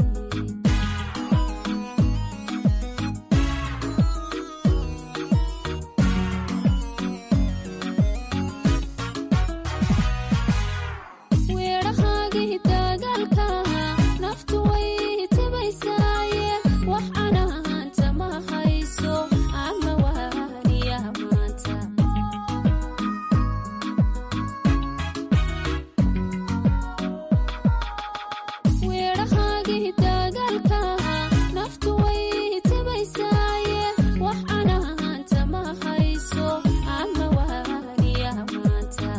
weedhahaagii dagaalka naftu way tabaysaaye wax anahaanta ma hayso ama waaniya maanta weedhahaagii dagaalka naftu way tabaysaaye wax anahaanta ma hayso ama waaniya maanta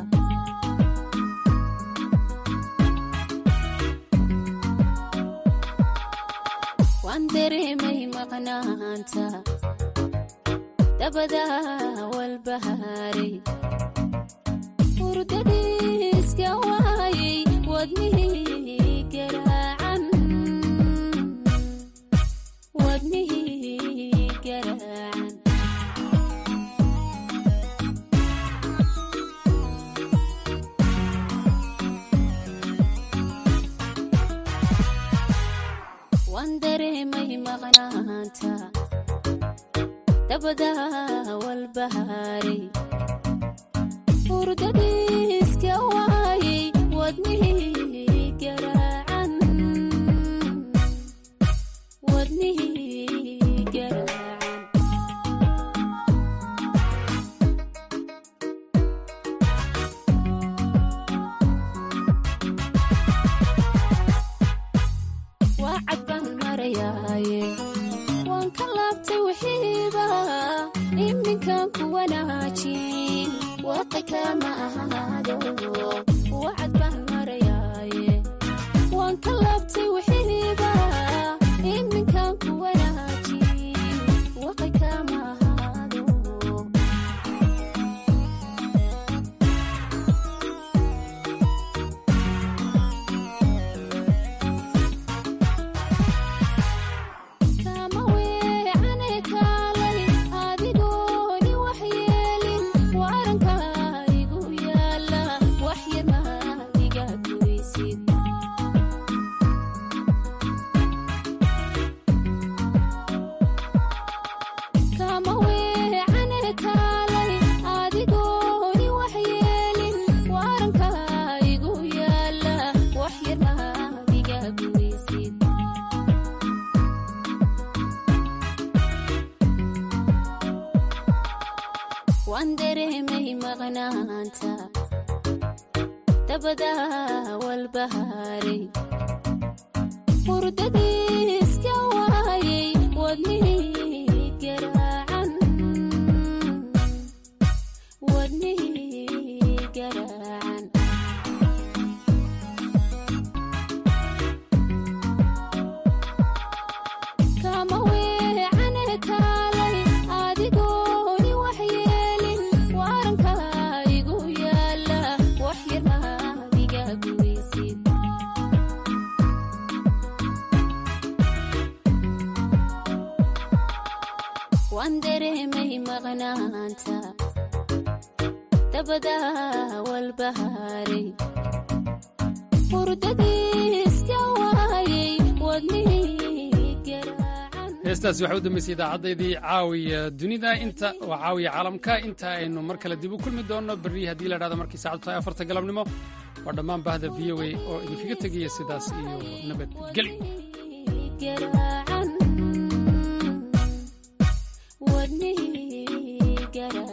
waan dareemay maqnaanta dabadaa walbahaaray hurdadiiska waayay wadnihii garaacan wadnihii garaacan waan dareemay maqnaanta dabadaa walbahaaray hurdadiiska waayay wadnihii garaacan wadnihii garaacan waa cad baan marayaaye waan ka laabtay wixiiba iminkan ku wanaajin waqi kama ahaado waa cad baan marayaaye waan ka laabtay wixiiba iminkan ku wanaajin waqi kama ahaado kama weecane kaalay adigooni wax yeelin waranka igu yaala wax yar maadiga goysid kama weecane kaalay adigooni wax yeelin waranka igu yaala wax yar maadiga goysid waan dareemay maqnaanta dabadaa walbahaaray hurdadiiska waayay wadnihii garaacan wadnihii garaacan kama weecane kaalay adigooni wax yeelin waranka igu yaala wax yar maadiga goysid waan dareemay maqnaanta dabadaa walbahaaray hurdadiiska waayay wadnihii garaacan heestaasi waxay u dambeysay idaacadeydii caawiya dunida inta waa caawiya caalamka inta aynu mar kale dib u kulmi doonno berri haddii la dhahdo markii saacadu tahay afarta galabnimo waa dhammaan bahda v o a oo idinkaga tegaya sidaas iyo nabadgelyo wadnihii garaa